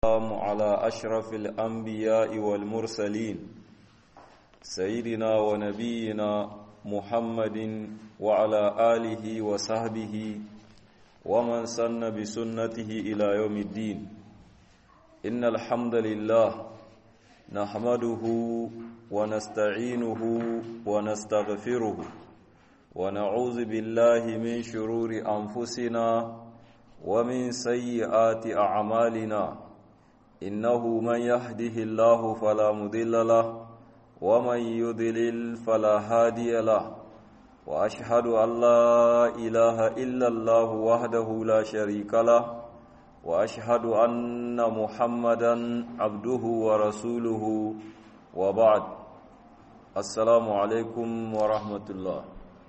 والسلام على أشرف الأنبياء والمرسلين سيدنا ونبينا محمد وعلى آله وصحبه ومن سن بسنته إلى يوم الدين إن الحمد لله نحمده ونستعينه ونستغفره ونعوذ بالله من شرور أنفسنا ومن سيئات أعمالنا إنه من يهده الله فلا مضل له ومن يضلل فلا هادي له وأشهد أن لا إله إلا الله وحده لا شريك له وأشهد أن محمدا عبده ورسوله وبعد السلام عليكم ورحمة الله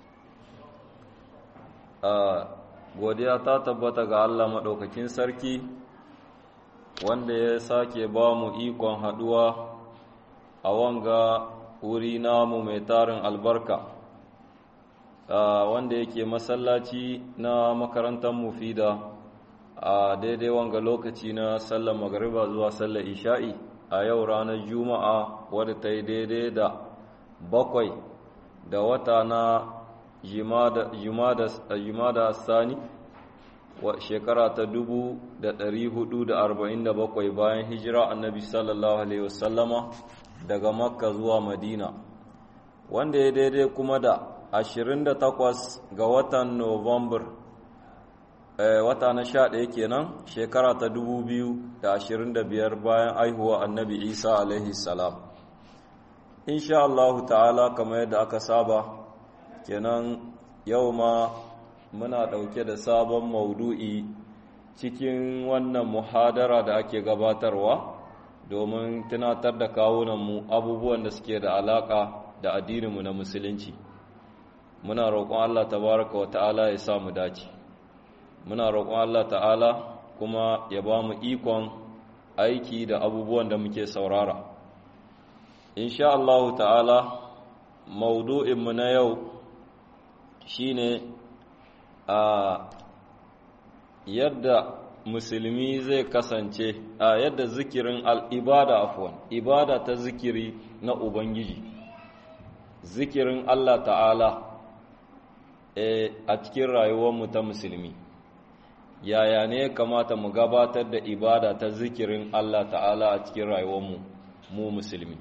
آه godiya ta tabbata ga Allah maɗaukakin sarki wanda ya sake ba mu ikon haɗuwa a wanga wuri namu mai tarin albarka wanda yake masallaci na makarantar mufida a daidai wanga lokaci na sallar magariba zuwa sallar isha'i a yau ranar juma'a wadda ta yi daidai da bakwai da wata na jumada sani shekara ta dubu da ɗari hudu da arba'in da bakwai bayan hijira annabi sallallahu alaihi wasallama daga makka zuwa madina wanda ya daidai kuma da ashirin da takwas ga watan november wata na sha ɗaya kenan shekara ta dubu biyu da ashirin da biyar bayan aihuwa annabi isa alaihi salam insha allahu ta'ala kamar yadda aka saba kenan yau ma muna ɗauke da sabon maudu'i cikin wannan muhadara da ake gabatarwa domin tunatar da kawunanmu abubuwan da suke da alaƙa da addininmu na musulunci muna roƙon Allah tabaraka wa ta'ala ya sa mu dace muna roƙon Allah ta'ala kuma ya ba mu ikon aiki da abubuwan da muke saurara insha Allah ta'ala maudu'inmu na yau shine a yadda musulmi zai kasance a yadda zikirin al'ibada afwan ibada ta zikiri na ubangiji zikirin Allah ta'ala a cikin rayuwarmu ta musulmi yaya ne ya kamata mu gabatar da ibada ta zikirin Allah ta'ala a cikin rayuwarmu mu musulmi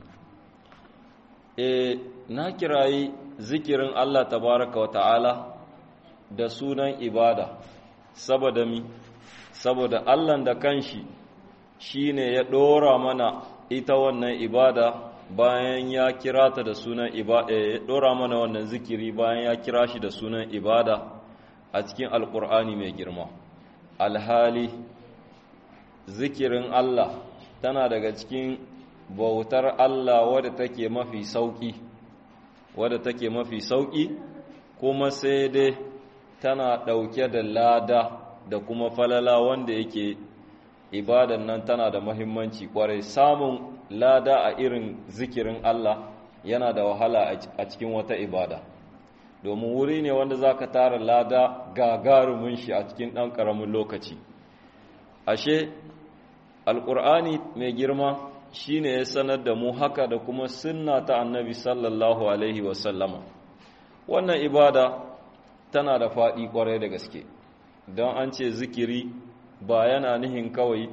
e na kirayi zikirin Allah tabaraka wa ta'ala da sunan ibada saboda mi saboda Allah da kanshi shine ya dora mana ita wannan ibada bayan ya kira ta da sunan ibada ya dora mana wannan zikiri bayan ya kira shi da sunan ibada a cikin alkur'ani mai girma alhali zikirin Allah tana daga cikin bautar Allah wadda take mafi sauki wadda take mafi sauki kuma sai dai tana ɗauke da lada da kuma falala wanda yake ibadan nan tana da mahimmanci kwarai samun lada a irin zikirin Allah yana da wahala a cikin wata ibada domin wuri ne wanda za ka tara lada gagarumin shi a cikin ɗan ƙaramin lokaci ashe alƙur'ani mai girma shi ne ya sanar da mu haka da kuma sunna ta annabi sallallahu alaihi wasallama wannan ibada tana da faɗi ƙwarai da gaske don an ce zikiri ba yana nihin kawai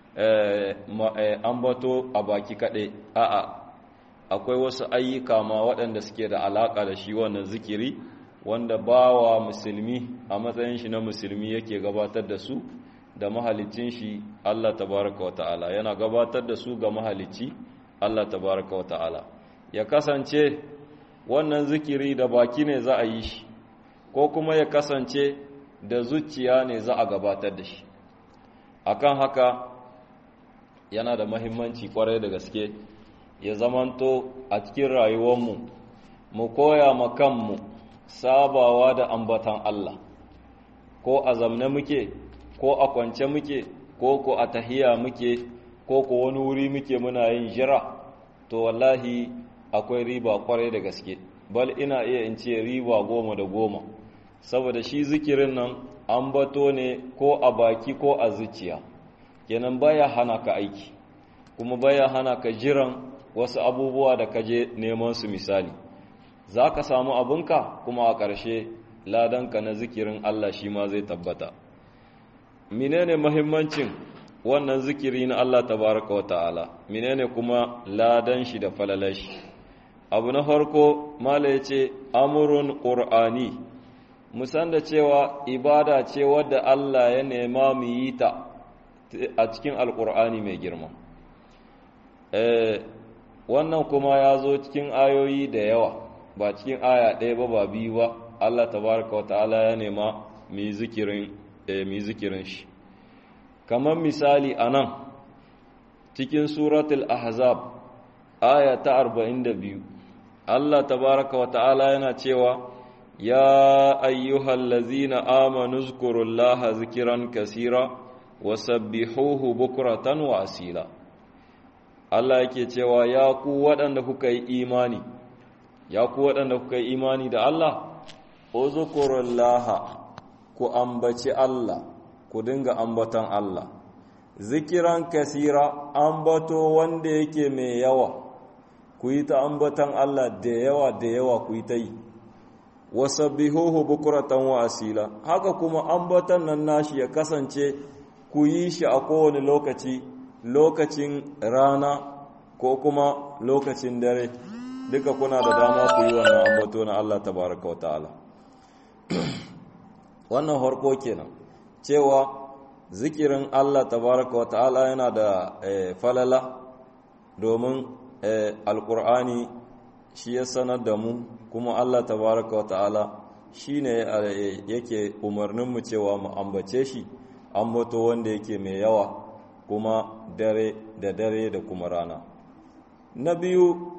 an bato a baki kaɗai a'a akwai wasu ayyuka ma waɗanda suke da alaƙa da shi wannan zikiri wanda bawa musulmi a matsayin shi na musulmi yake gabatar da su da mahalicin shi Allah tabaraka wa ta'ala yana gabatar da su ga mahalicci Allah tabaraka wa ta'ala ya kasance wannan zikiri da baki ne za a yi shi ko kuma ya kasance da zuciya ne za a gabatar da shi akan haka yana da mahimmanci kwarai da gaske ya zamanto a cikin rayuwarmu mu koya ma kanmu sabawa da ambatan Allah ko a zamne muke ko a kwance muke ko ko a tahiya muke ko ko wani wuri muke muna yin jira to wallahi akwai riba kwarai da gaske bal ina iya in ce riba goma da goma saboda shi zikirin nan an bato ne ko a baki ko a zuciya kenan baya hana ka aiki kuma baya hana ka jiran wasu abubuwa da ka je neman su misali za ka samu abinka kuma a ƙarshe ladanka na zikirin Allah shi ma zai tabbata menene mahimmancin wannan zikiri na Allah tabaraka wa ta'ala menene kuma ladan shi da falalashi abu na farko mala ya ce amurun ƙur'ani musan da cewa ibada ce wadda Allah ya nema mu yi ta a cikin alƙur'ani mai girma wannan kuma ya zo cikin ayoyi da yawa ba cikin aya ɗaya ba ba biyu ba Allah tabaraka wa ta'ala ya nema mu yi zikirin shi kamar misali a nan cikin suratul ahzab aya ta 42 Allah tabaraka wa ta'ala yana cewa ya ayyuhal lazina amanu zkurullaha zikiran kasira wa sabbihuhu bukratan wa asila Allah yake cewa ya ku waɗanda kuka yi imani ya ku waɗanda kuka yi imani da Allah uzkurullaha ku ambaci Allah ku dinga ambatan Allah zikiran kasira ambato wanda yake mai yawa ku yi ta ambatan Allah da yawa da yawa ku yi ta yi wasabbihuhu bukuratan wa asila haka kuma ambatan nan nashi ya kasance ku yi shi a kowane lokaci lokacin rana ko kuma lokacin dare duka kuna da dama ku yi wannan ambato na Allah tabaraka wa ta'ala wannan harko kenan cewa zikirin Allah tabaraka wa ta'ala yana da falala domin alkur'ani shi ya sanar da mu kuma Allah tabaraka wa ta'ala shi ne yake umarninmu cewa mu ambace shi ambato wanda yake mai yawa kuma dare da dare da kuma rana na biyu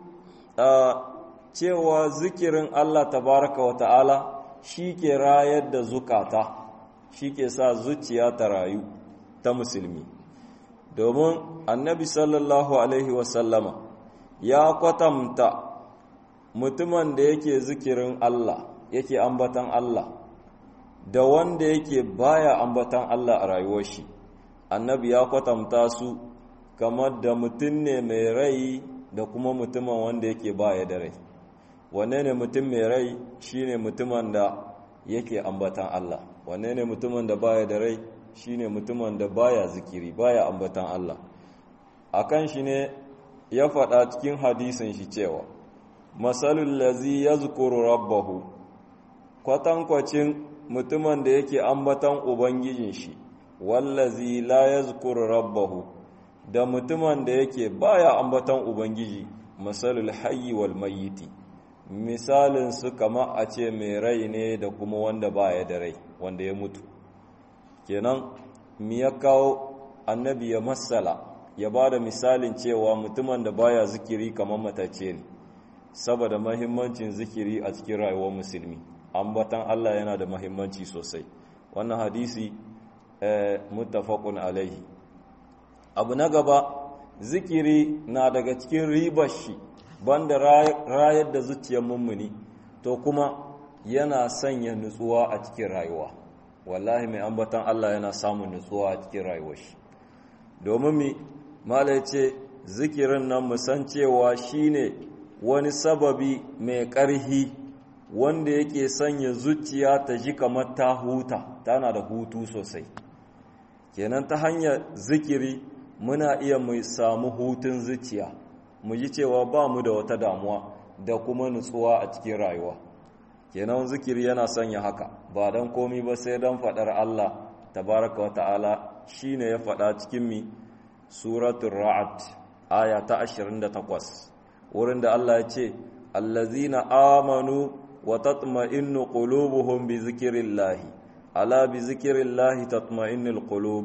cewa zikirin Allah tabaraka wa ta'ala shi ke rayar da zukata shi ke sa zuciya ta rayu ta musulmi domin annabi sallallahu alaihi wasallama ya kwatanta mutumin da yake zikirin Allah yake ambatan Allah da wanda yake baya ambatan Allah a rayuwar shi annabi ya kwatanta su kamar da mutum ne mai rai da kuma mutumin wanda yake baya da rai wanne ne mutum mai rai shine mutumin da yake ambatan Allah wanne ne mutumin da baya da rai shine mutumin da baya zikiri baya ambatan Allah akan shi ne ya faɗa cikin hadisin shi cewa masalul lazi yazkuru rabbahu kwatankwacin mutumin da yake ambatan ubangijin shi wallazi la yazkuru rabbahu da mutumin da yake baya ambatan ubangiji masalul hayyi wal mayyiti misalin su kama a ce mai rai ne da kuma wanda baya da rai wanda ya mutu kenan mi ya kawo annabi ya masala ya ba da misalin cewa mutumin da baya zikiri kamar matace ne saboda mahimmancin zikiri a cikin rayuwar musulmi ambatan Allah yana da mahimmanci sosai wannan hadisi muttafaqun alaihi abu na gaba zikiri na daga cikin ribar shi banda rayar da zuciyar mummuni to kuma yana sanya nutsuwa a cikin rayuwa wallahi mai ambatan Allah yana samun nutsuwa a cikin rayuwar shi domin mi mala ce zikirin nan musan cewa shine wani sababi mai ƙarhi wanda yake sanya zuciya ta ji kamar ta huta tana da hutu sosai kenan ta hanyar zikiri muna iya mu samu hutun zuciya mu ji cewa ba mu da wata damuwa da kuma nutsuwa a cikin rayuwa kenan zikiri yana sanya haka ba don komi ba sai don faɗar Allah tabaraka wa ta'ala shine ya faɗa cikin mi suratul ra'ad aya ta 28 wurin da Allah ya ce allazina amanu wa tatma'innu qulubuhum bi zikrillahi ala bi zikrillahi tatma'innul qulub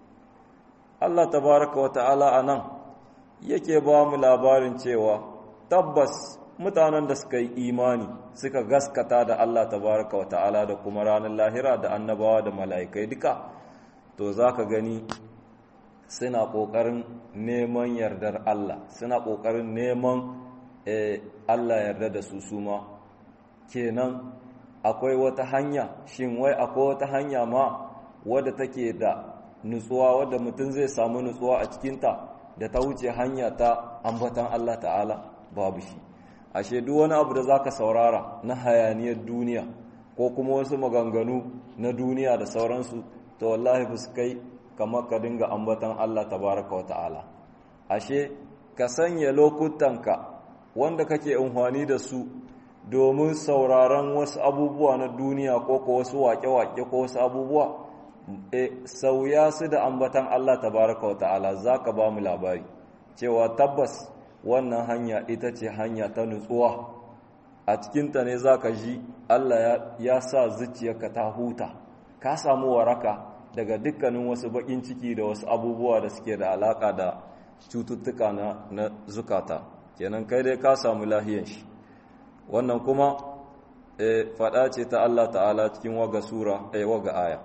Allah tabaraka wa ta'ala anan yake ba mu labarin cewa tabbas mutanen da suka yi imani suka gaskata da Allah tabaraka wa ta'ala da kuma ranar lahira da annabawa da mala'ikai duka to za ka gani suna ƙoƙarin neman yardar Allah suna ƙoƙarin neman Allah yarda da su suma kenan akwai wata hanya shin wai akwai wata hanya ma wadda take da nutsuwa wadda mutum zai samu nutsuwa a cikinta da ta wuce hanya ta ambatan Allah ta'ala babu shi ashe duk wani abu da zaka saurara na hayaniyar duniya ko kuma wasu maganganu na duniya da sauransu to wallahi ba su kai kamar ka dinga ambatan Allah tabaraka wa ta'ala ashe ka sanya lokutanka wanda kake amfani da su domin sauraron wasu abubuwa na duniya ko ko wasu wake-wake ko wasu abubuwa e sauya su da ambatan Allah tabaraka wa ta'ala zaka ba mu labari cewa tabbas wannan hanya ita ce hanya ta nutsuwa a cikinta ne zaka ji Allah ya sa zuciyarka ta huta ka samu waraka daga dukkanin wasu bakin ciki da wasu abubuwa da suke da alaka da cututtuka na, na zukata kenan kai dai ka samu lahiyan shi wannan kuma e, faɗa ce ta Allah ta'ala cikin waga sura e, waga aya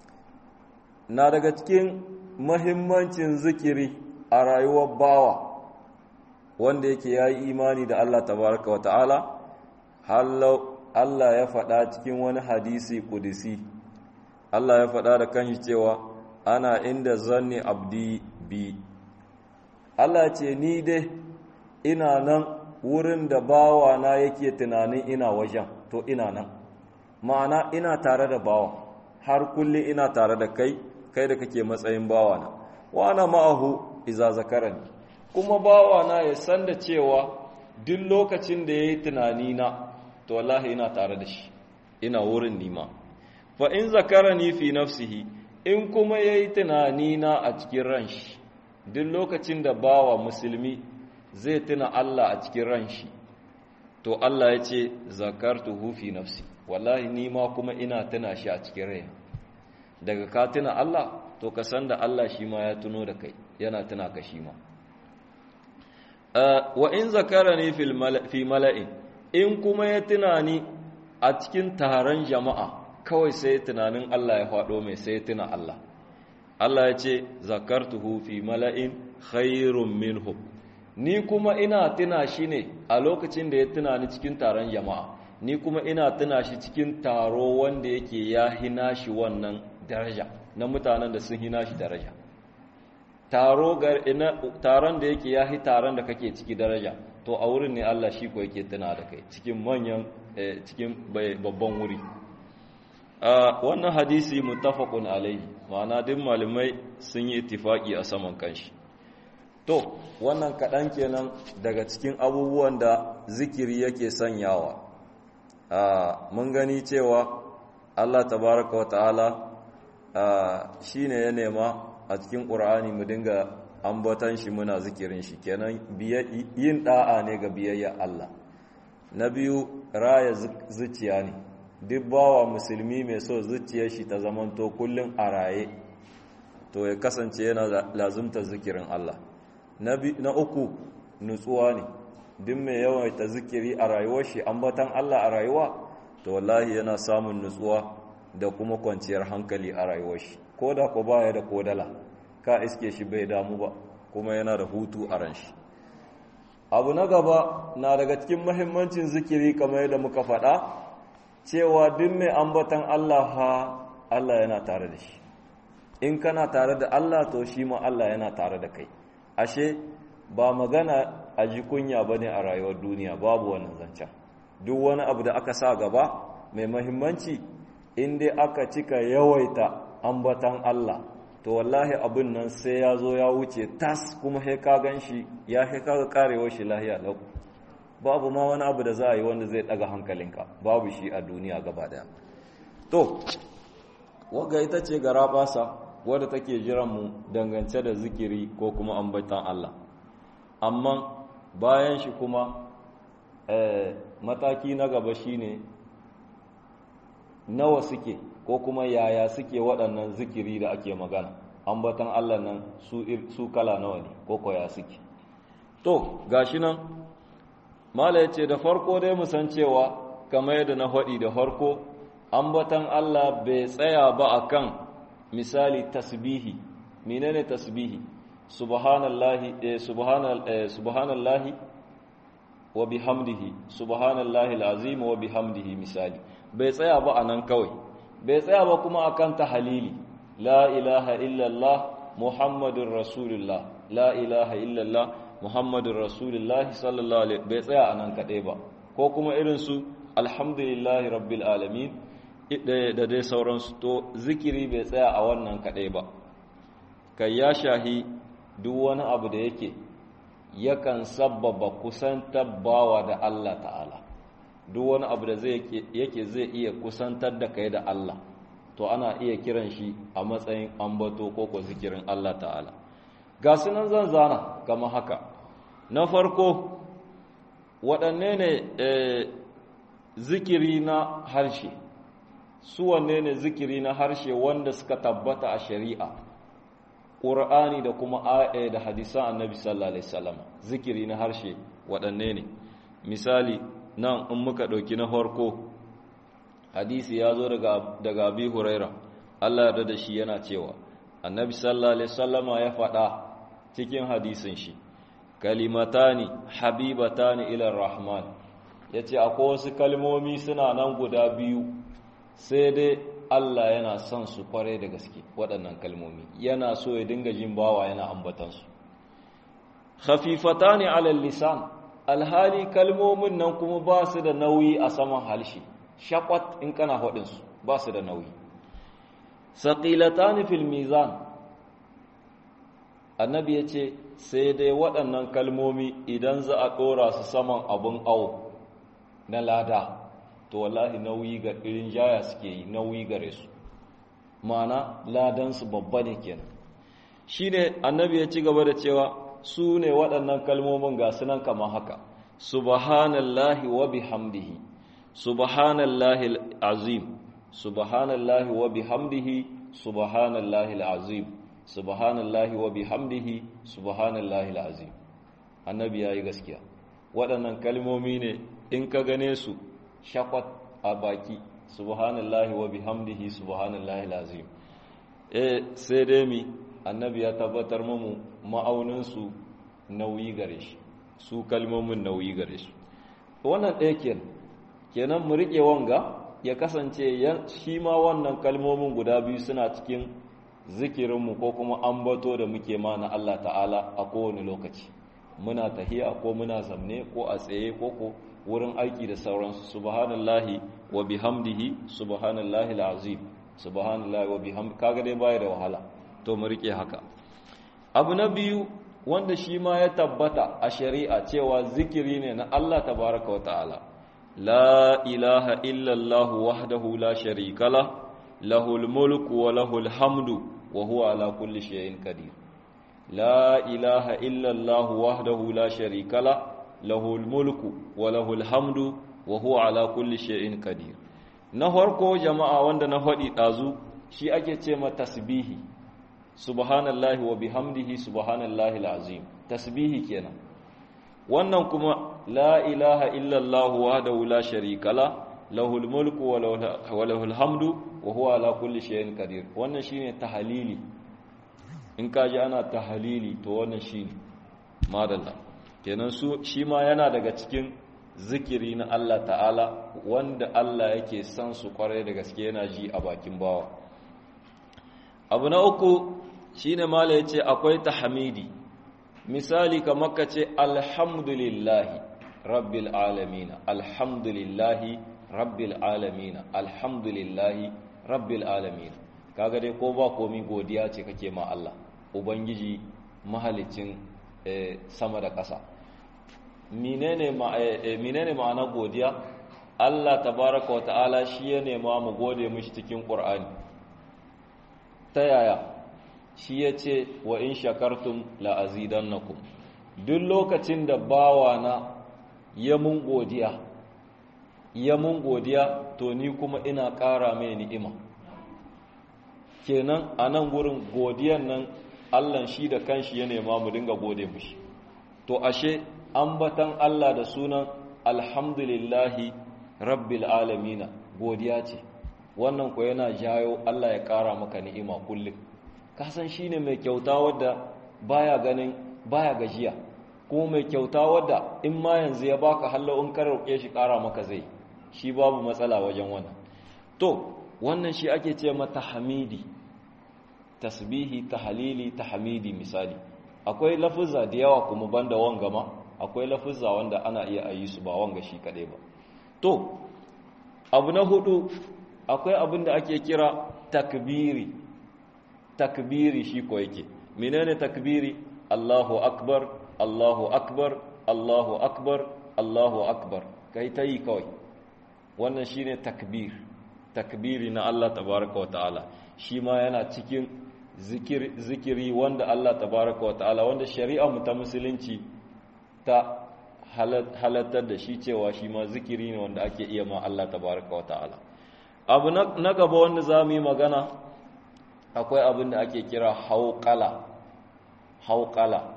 na daga cikin mahimmancin zikiri a rayuwar bawa wanda yake ya yi imani da Allah tabaraka wa ta'ala hallau Allah ya faɗa cikin wani hadisi kudisi Allah ya faɗa da kanshi cewa ana inda zanni abdi bi Allah ce ni dai ina nan wurin da bawa na yake tunanin ina wajen to ina nan ma'ana ina tare da bawa har kulle ina tare da kai kai da kake matsayin bawa na wa ana ma'ahu iza zakarani kuma bawa na ya san da cewa duk lokacin da yayi tunani na to wallahi ina tare da shi ina wurin nima fa in zakarani fi nafsihi in kuma yayi tunani na a cikin ran shi duk lokacin da bawa musulmi zai tuna Allah a cikin ran shi to Allah ya ce zakartuhu fi nafsi wallahi ni ma kuma ina tuna shi a cikin rai daga ka tuna Allah to ka san da Allah shi ma ya tuno da kai yana tuna ka shi ma wa in zakarani fi mala'in in kuma ya tuna ni a cikin taron jama'a kawai sai tunanin Allah ya faɗo mai sai tuna Allah Allah ya ce zakartuhu fi mala'in khairun minhum ni kuma ina tuna shi ne a lokacin da ya tuna ni cikin taron jama'a ni kuma ina tuna shi cikin taro wanda yake ya hina shi wannan daraja na mutanen da sun hina shi daraja taro taron da yake ya hi taron da kake ciki daraja to a wurin ne Allah shi ko yake tuna da kai cikin manyan cikin babban wuri wannan hadisi muttafaqun alaihi ma'ana duk malamai sun yi ittifaki a saman kanshi to wannan kaɗan kenan daga cikin abubuwan da zikiri yake sanyawa mun gani cewa Allah tabaraka wata'ala shi ne ya nema a cikin ƙur'ani mu dinga ambatan shi muna zikirin shi kenan yin ɗa'a ne ga biyayya Allah na biyu raya zuciya ne duk bawa musulmi mai so zuciyar shi ta zamanto kullum a raye to ya kasance yana lazumta zikirin Allah na uku nutsuwa ne duk mai yawaita zikiri a rayuwar shi ambatan Allah a rayuwa to wallahi yana samun nutsuwa da kuma kwanciyar hankali a rayuwar shi ko da ko baya da kodala ka iske shi bai damu ba kuma yana da hutu a ran shi abu na gaba na daga cikin mahimmancin zikiri kamar yadda muka faɗa cewa duk mai ambatan Allah ha Allah yana tare da shi in kana tare da Allah to shi ma Allah yana tare da kai ashe ba magana a ji kunya ba ne a rayuwar duniya babu wannan zancen duk wani abu da aka sa gaba mai mahimmanci inda aka cika yawaita ambatan Allah to wallahi abin nan sai ya zo ya wuce tas kuma he ka gan shi ya he ka karewar shi lahiya lau babu ma wani abu da za a yi wanda zai daga hankalinka babu shi a duniya gaba daya to waga ita ce gara basa wadda take jiran mu dangance da zikiri ko kuma ambatan Allah amma bayan shi kuma mataki na gaba shine nawa suke ko kuma yaya suke waɗannan zikiri da ake magana ambatan Allah nan su kala nawa ne ko koya suke to gashi nan mala ya ce da farko dai musan cewa kamar yadda na faɗi da farko ambatan Allah bai tsaya ba akan misali tasbihi menene tasbihi subhanallahi eh, subhanal eh, subhanallahi wa bihamdihi subhanallahi alazim wa bihamdihi misali bai tsaya ba anan kawai bai tsaya ba kuma akan tahalili la ilaha illallah muhammadun rasulullah la ilaha illallah muhammadun rasulullah sallallahu alaihi bai tsaya a nan kaɗai ba ko kuma irinsu alhamdulillahi rabbil alamin da dai sauransu to zikiri bai tsaya a wannan kaɗai ba kai ya shahi duk wani abu da yake yakan sabbaba kusantar bawa da Allah ta'ala duk wani abu da yake zai iya kusantar da kai da Allah to ana iya kiran shi a matsayin ambato ko ko zikirin Allah ta'ala ga sunan zan zana kama haka na farko waɗanne ne zikiri na harshe su wanne ne zikiri na harshe wanda suka tabbata a shari'a ƙur'ani da kuma aya da hadisan annabi sallallahu alaihi wasallam zikiri na harshe waɗanne ne misali nan in muka ɗauki na farko hadisi ya zo daga daga abi huraira Allah yarda da shi yana cewa annabi sallallahu alaihi wasallama ya faɗa cikin hadisin shi kalimatani habibatani ila rahman yace akwai wasu kalmomi suna nan guda biyu sai dai Allah yana son su kware da gaske waɗannan kalmomi yana so ya dinga jin bawa yana ambatansu khafifatani ala lisan alhali kalmomin nan kuma ba su da nauyi a saman halshi shakwat in kana faɗinsu ba su da nauyi saqilatani fil mizan annabi ya ce sai dai waɗannan kalmomi idan za a ɗora su saman abin awo na lada to wallahi nauyi ga irin jaya suke yi nauyi gare su ma'ana ladansu babba ne kenan shi ne annabi ya ci gaba da cewa su ne waɗannan kalmomin ga sunan kama haka subhanallahi wa bihamdihi subhanallahi azim subhanallahi wa bihamdihi subhanallahi azim subhanallahi wa bihamdihi subhanallahi alazim annabi yayi gaskiya waɗannan kalmomi ne in ka gane su shakwat a baki subhanallahi wa bihamdihi subhanallahi alazim eh sai dai mi annabi ya tabbatar mamu ma'aunin su nauyi gare shi su kalmomin nauyi gare su wannan ɗaya kenan kenan mu rike wanga ya kasance shi ma wannan kalmomin guda biyu suna cikin zikirinmu ko kuma ambato da muke ma na Allah ta'ala a kowane lokaci muna tahiya ko muna zamne ko a tsaye ko ko wurin aiki da sauransu subhanallahi wa bihamdihi subhanallahi alazim subhanallahi wa bihamdi kaga dai baya da wahala to mu rike haka abu na biyu wanda shi ma ya tabbata a shari'a cewa zikiri ne na Allah tabaraka wa ta'ala la ilaha illa Allah wahdahu la sharika lah lahul mulku wa lahul hamdu wa huwa ala kulli shay'in qadir la ilaha illa Allah wahdahu la sharika la lahul mulku wa lahul hamdu wa huwa ala kulli shay'in qadir na farko jama'a wanda na faɗi ɗazu shi ake ce ma tasbihi subhanallahi wa bihamdihi subhanallahi alazim tasbihi kenan wannan kuma la ilaha illa Allah wahdahu la sharika la lahul mulku wa lahul hamdu wa huwa ala kulli shay'in qadir wannan shine tahlili in kaji ana tahlili to wannan shine madalla kenan su shi ma yana daga cikin zikiri na Allah ta'ala wanda Allah yake san su kwarai da gaske yana ji a bakin bawa abu na uku shine mala yace akwai tahmidi misali kamar ka ce alhamdulillahi rabbil alamin alhamdulillahi rabbil alamin alhamdulillahi rabbil alamin kaga dai ko ba komi godiya ce kake ma Allah ubangiji mahalicin sama da ƙasa menene menene ma'ana godiya Allah tabaraka wa ta'ala shi ya nema mu gode mishi cikin Qur'ani ta yaya shi ya ce wa in shakartum la azidannakum duk lokacin da bawana ya mun godiya ya mun godiya to ni kuma ina ƙara mai ni'ima kenan a nan gurin godiyan nan Allah shi da kanshi ya nema mu dinga gode mishi to ashe ambatan Allah da sunan alhamdulillahi rabbil alamina godiya ce wannan ko yana jayo Allah ya ƙara maka ni'ima kullum kasan shine mai kyauta wadda baya ganin baya gajiya kuma mai kyauta wadda in ma yanzu ya baka hallo in ka roƙe shi ƙara maka zai shi babu matsala wajen wannan to wannan shi ake ce mata hamidi tasbihi tahlili tahmidi misali akwai lafuzza da yawa kuma banda wanga ma akwai lafuzza wanda ana iya ayi su ba wanga shi kadai ba to abu na hudu akwai abin da ake kira takbiri takbiri shi ko yake menene takbiri Allahu akbar Allahu akbar Allahu akbar Allahu akbar kai ta yi kawai wannan shine takbir takbiri na Allah tabaraka wa ta'ala shi ma yana cikin zikiri, zikiri wanda Allah tabaraka wa ta'ala wanda shari'a mu ta musulunci ta halattar da shi cewa shi ma zikiri ne wanda ake iya ma Allah tabaraka wa ta'ala abu na gaba wanda za mu yi magana akwai abin da ake kira hauƙala hauƙala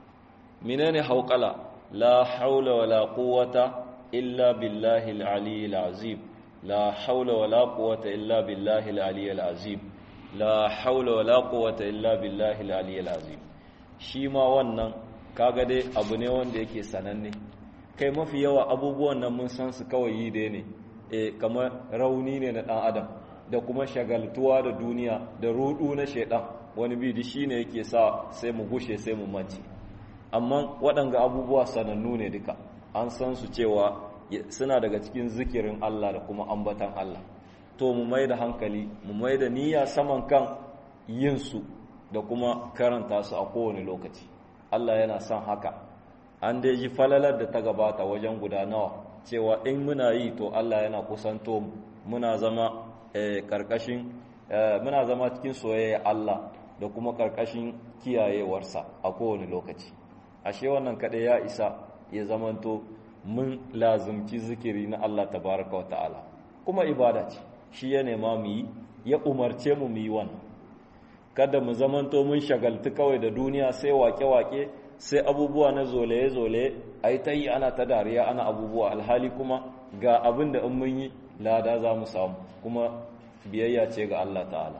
menene hauƙala la haula wala quwwata illa billahi al-aliyyil azim la haula wala quwwata illa billahi al-aliyyil azim la haula wala quwwata illa billahi al-aliyyil azim shi ma wannan kaga dai abu ne wanda yake sananne kai mafi yawa abubuwan nan mun san su kawai yi dai ne eh kamar rauni ne na dan adam da kuma shagaltuwa da duniya da rudu na shaidan wani bidi shine yake sa sai mu gushe sai mu mance amma waɗanga abubuwa sanannu ne duka an san su cewa suna daga cikin zikirin Allah da kuma ambatan Allah to mu mai da hankali mu mai da niyya saman kan yin su da kuma karanta su a kowane lokaci Allah yana son haka an dai ji falalar da ta gabata wajen guda nawa cewa in muna yi to Allah yana kusanto muna zama karkashin muna zama cikin soyayya Allah da kuma karkashin kiyayewarsa a kowane lokaci ashe wannan kaɗai ya isa ya zamanto mun lazumci zikiri na Allah tabaraka wa ta'ala kuma ibada ce shi ya nema mu yi ya umarce mu mu yi wannan kada mu zamanto mun shagaltu kawai da duniya sai wake-wake sai abubuwa na zolaye-zolaye a yi ta yi ana ta dariya ana abubuwa alhali kuma ga abin da in mun yi lada za mu samu kuma biyayya ce ga Allah ta'ala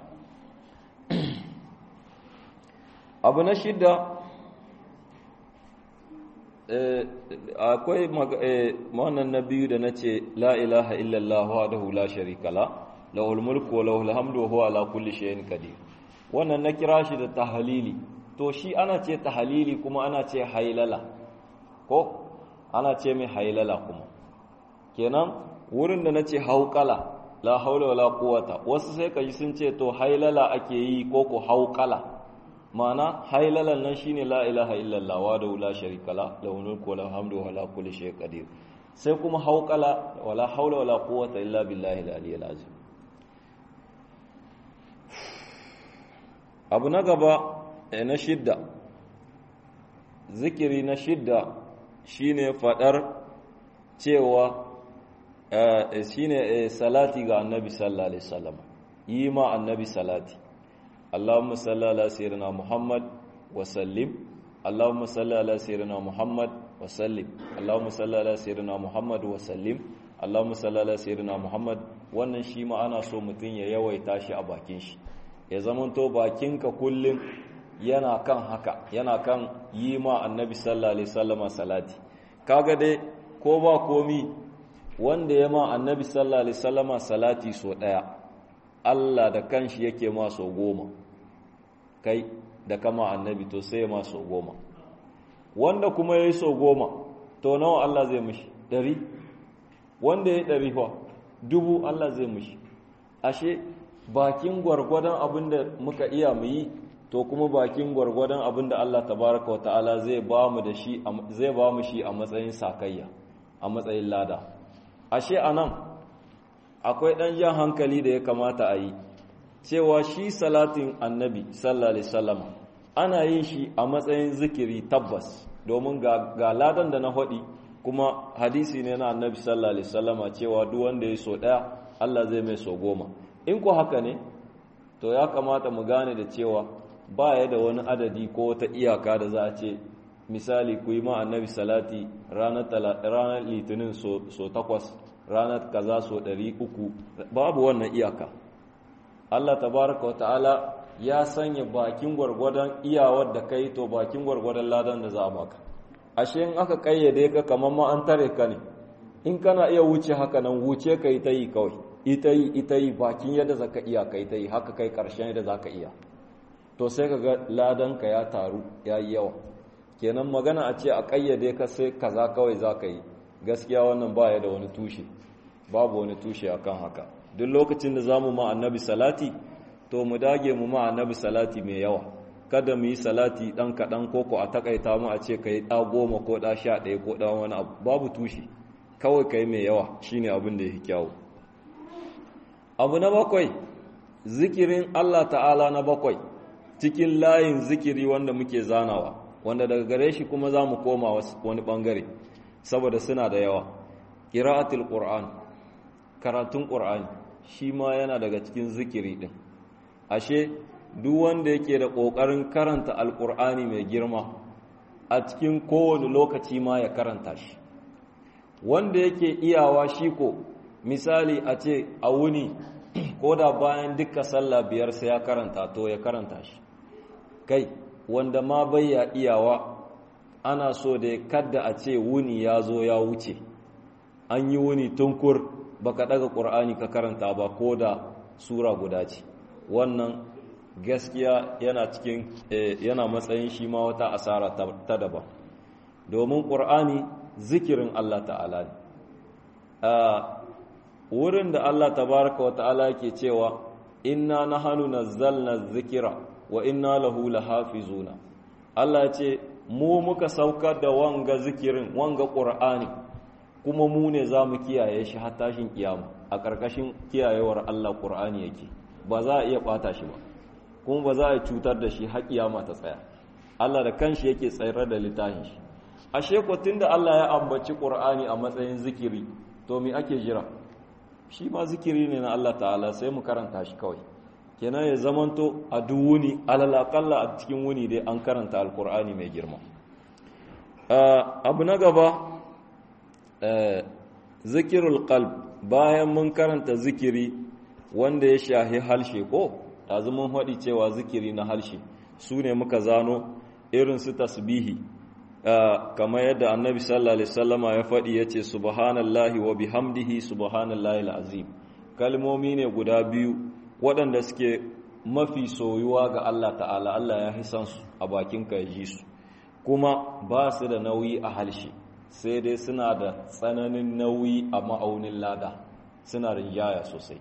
abu na shidda akwai wannan na biyu da na ce la ilaha illallah wa da hula sharikala lahul mulku wa lahul hamdu wa huwa ala kulli shay'in qadir wannan na kira shi da tahalili to shi ana ce tahalili kuma ana ce hailala ko ana ce mai hailala kuma kenan wurin da na ce hauƙala la haula wala quwata wasu sai kaji sun ce to hailala ake yi ko ko hauƙala ma'ana hailalan nan shine la ilaha illallah wa da la sharika la lahu mulku wa lahu hamdu wa la kulli shay'in qadir sai kuma hauƙala wala haula wala quwata illa billahi al-aliyyil azim abu na gaba na shidda zikiri na shidda shine fadar cewa shine salati ga annabi sallallahu alaihi wasallam yi ma annabi salati Allahumma salli ala sayyidina Muhammad wa sallim Allahumma salli ala sayyidina Muhammad wa sallim Allahumma salli ala sayyidina Muhammad wa sallim Allahumma salli ala sayyidina Muhammad wannan shi ma ana so mutun ya yawaita shi a bakin shi ya zamanto bakinka kullum yana kan haka yana kan yi ma annabi sallallahu alaihi wasallama salati kaga dai ko ba komi wanda ya ma annabi sallallahu alaihi wasallama salati so daya Allah da kanshi yake ma so goma kai da kama annabi to sai ma so goma wanda kuma yayi so goma to nawa Allah zai mishi dari wanda yayi dari fa dubu Allah zai mishi ashe bakin gwargwadon abinda muka iya mu yi to kuma bakin gwargwadon abinda Allah tabaraka wa ta'ala zai ba mu da shi zai ba mu shi a matsayin sakayya a matsayin lada ashe anan akwai dan jan hankali da ya kamata a yi cewa shi salatin annabi sallallahu alaihi wasallam ana yin shi a matsayin zikiri tabbas domin ga, ga ladan da na hodi kuma hadisi ne na annabi sallallahu alaihi wasallama cewa duk wanda ya so daya Allah zai mai so goma in ko haka ne to ya kamata mu gane da cewa ba ya da wani adadi ko wata iyaka da za a ce misali ku yi ma annabi salati ranar litinin so takwas ranar kaza so ɗari uku babu wannan iyaka Allah tabaraka wa ta'ala ya sanya bakin gwargwadon iyawar da kai to bakin gwargwadon ladan da za a baka ashe in aka kayyade ka kamar ma an tare ka ne in kana iya wuce haka nan wuce ka yi ta yi kawai ita yi ita yi bakin yadda zaka iya kai ta yi haka kai karshen yadda zaka iya to sai ka ga ladanka ya taru ya yi yawa kenan magana a ce a ƙayyade ka sai kaza kawai za ka yi gaskiya wannan baya da wani tushe babu wani tushe akan haka duk lokacin da zamu ma annabi salati to mu dage mu ma annabi salati mai yawa kada mu yi salati dan kaɗan koko a takaita mu a ce ka yi ɗa goma ko ɗa sha ɗaya ko ɗan wani abu babu tushe kawai ka yi mai yawa shine abin da ya fi kyawu abu na bakwai zikirin allah ta'ala na bakwai cikin layin zikiri wanda muke zanawa wanda daga gare shi kuma za mu koma wani ɓangare saboda suna da yawa ƙira'atul ƙur'an karatun ƙur'ani shi ma yana daga cikin zikiri ɗin ashe duk wanda yake da ƙoƙarin karanta alƙur'ani mai girma a cikin kowane lokaci ma ya karanta shi wanda yake iyawa shi ko misali a ce a wuni ko da bayan duka sallah biyar sai ya karanta to ya karanta shi kai wanda ma bai ya iyawa ana so da kadda a ce wuni ya zo ya wuce an yi wuni tunkur baka daga ƙur'ani ka karanta ba ko da sura guda ce wannan gaskiya yana cikin yana matsayin shi ma wata asara ta daban domin ƙur'ani zikirin Allah ta'ala ne a wurin da Allah tabaraka wa ta'ala ke cewa inna nahanu nazzalna zikira wa inna lahu lahafizuna Allah ya ce mu muka saukar da wanga zikirin wanga ƙur'ani kuma mu ne za mu kiyaye shi har tashin kiyama a ƙarƙashin kiyayewar Allah ƙur'ani yake ba za a iya ɓata shi ba kuma ba za a cutar da shi har kiyama ta tsaya Allah da kanshi yake tsayar da littafin shi ashe ko tunda Allah ya ambaci ƙur'ani a matsayin zikiri to me ake jira shi ma zikiri ne na Allah ta'ala sai mu karanta shi kawai kenan ya zamanto a duk wuni alalakalla a cikin wuni dai an karanta alƙur'ani mai girma abu na gaba zikirul qalb bayan mun karanta zikiri wanda ya shahi halshe ko ɗazu mun haɗi cewa zikiri na halshe su ne muka zano irin su tasbihi kamar yadda annabi sallallahu alaihi wasallama ya faɗi ya ce subhanallahi wa bihamdihi subhanallahi al'azim kalmomi ne guda biyu waɗanda suke mafi soyuwa ga Allah ta'ala Allah ya hisan su a bakinka ya ji su kuma ba su da nauyi a halshe sai dai suna da tsananin nauyi a ma'aunin lada suna rinjaya sosai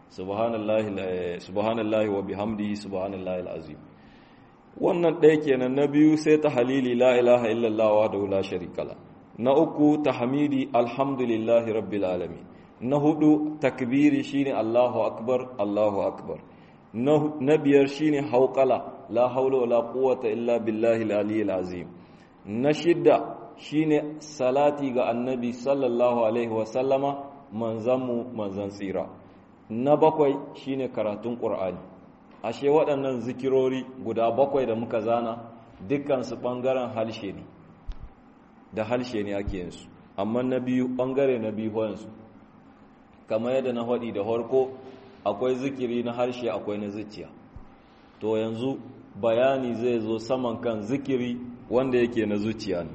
subhanallahi wa bihamdihi subhanallahi al'azim wannan ɗaya kenan na biyu sai ta halili la ilaha illallah wa da la sharikala na uku tahmidi alhamdulillahi rabbil alamin na hudu takbiri shine allahu akbar allahu akbar na biyar shine hauqala la haula wala quwwata illa billahi al-aliyyil azim na shidda shine salati ga annabi sallallahu alaihi wasallama manzanmu manzan tsira na bakwai shine karatun ƙur'ani ashe waɗannan zikirori guda bakwai da muka zana dukkansu ɓangaren halshe ne da halshe ne ake yinsu amma na biyu ɓangare na biyu hoyansu kamar yadda na haɗi da harko akwai zikiri na harshe akwai na zuciya to yanzu bayani zai zo saman kan zikiri wanda yake na zuciya ne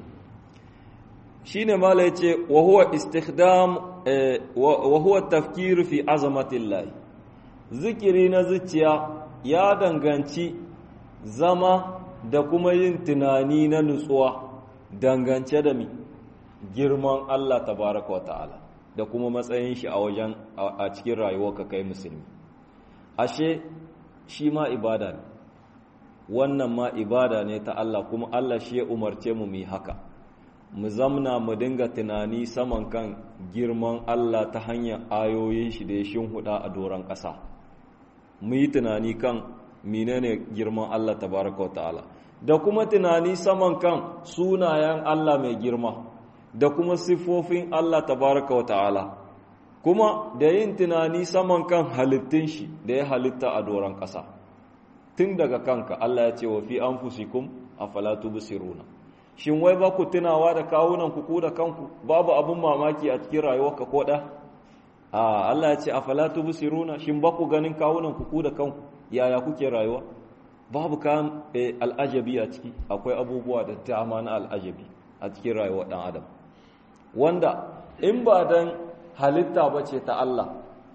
shine mala yace wa huwa istikhdam wa huwa tafkir fi azamatillah zikiri na zuciya ya danganci zama da kuma yin tunani na nutsuwa dangance da mi girman Allah tabaraka wa ta'ala da kuma matsayin shi a wajen a cikin rayuwarka kai musulmi ashe shi ma ibada ne wannan ma ibada ne ta Allah kuma Allah shi ya umarce mu mu haka mu zamna mu dinga tunani saman kan girman Allah ta hanyar ayoyin shi da ya shinhuda a doron ƙasa mu yi tunani kan menene girman Allah tabaraka ta'ala da kuma tunani saman kan sunayen Allah mai girma da kuma siffofin Allah tabaraka ta'ala kuma da yin tunani saman kan halittun shi da ya halitta a doron ƙasa tun daga kanka Allah ya ce wa fi anfusikum afala tubsiruna shin wai ba ku tunawa da kawunan ku da kanku babu abun mamaki a cikin rayuwarka ko da a Allah ya ce afala tubsiruna shin ba ku ganin kawunan ku da kanku yaya kuke rayuwa babu kan al'ajabi a ciki akwai abubuwa da dama na al'ajabi a cikin rayuwar dan adam wanda in ba dan halitta bace ta Allah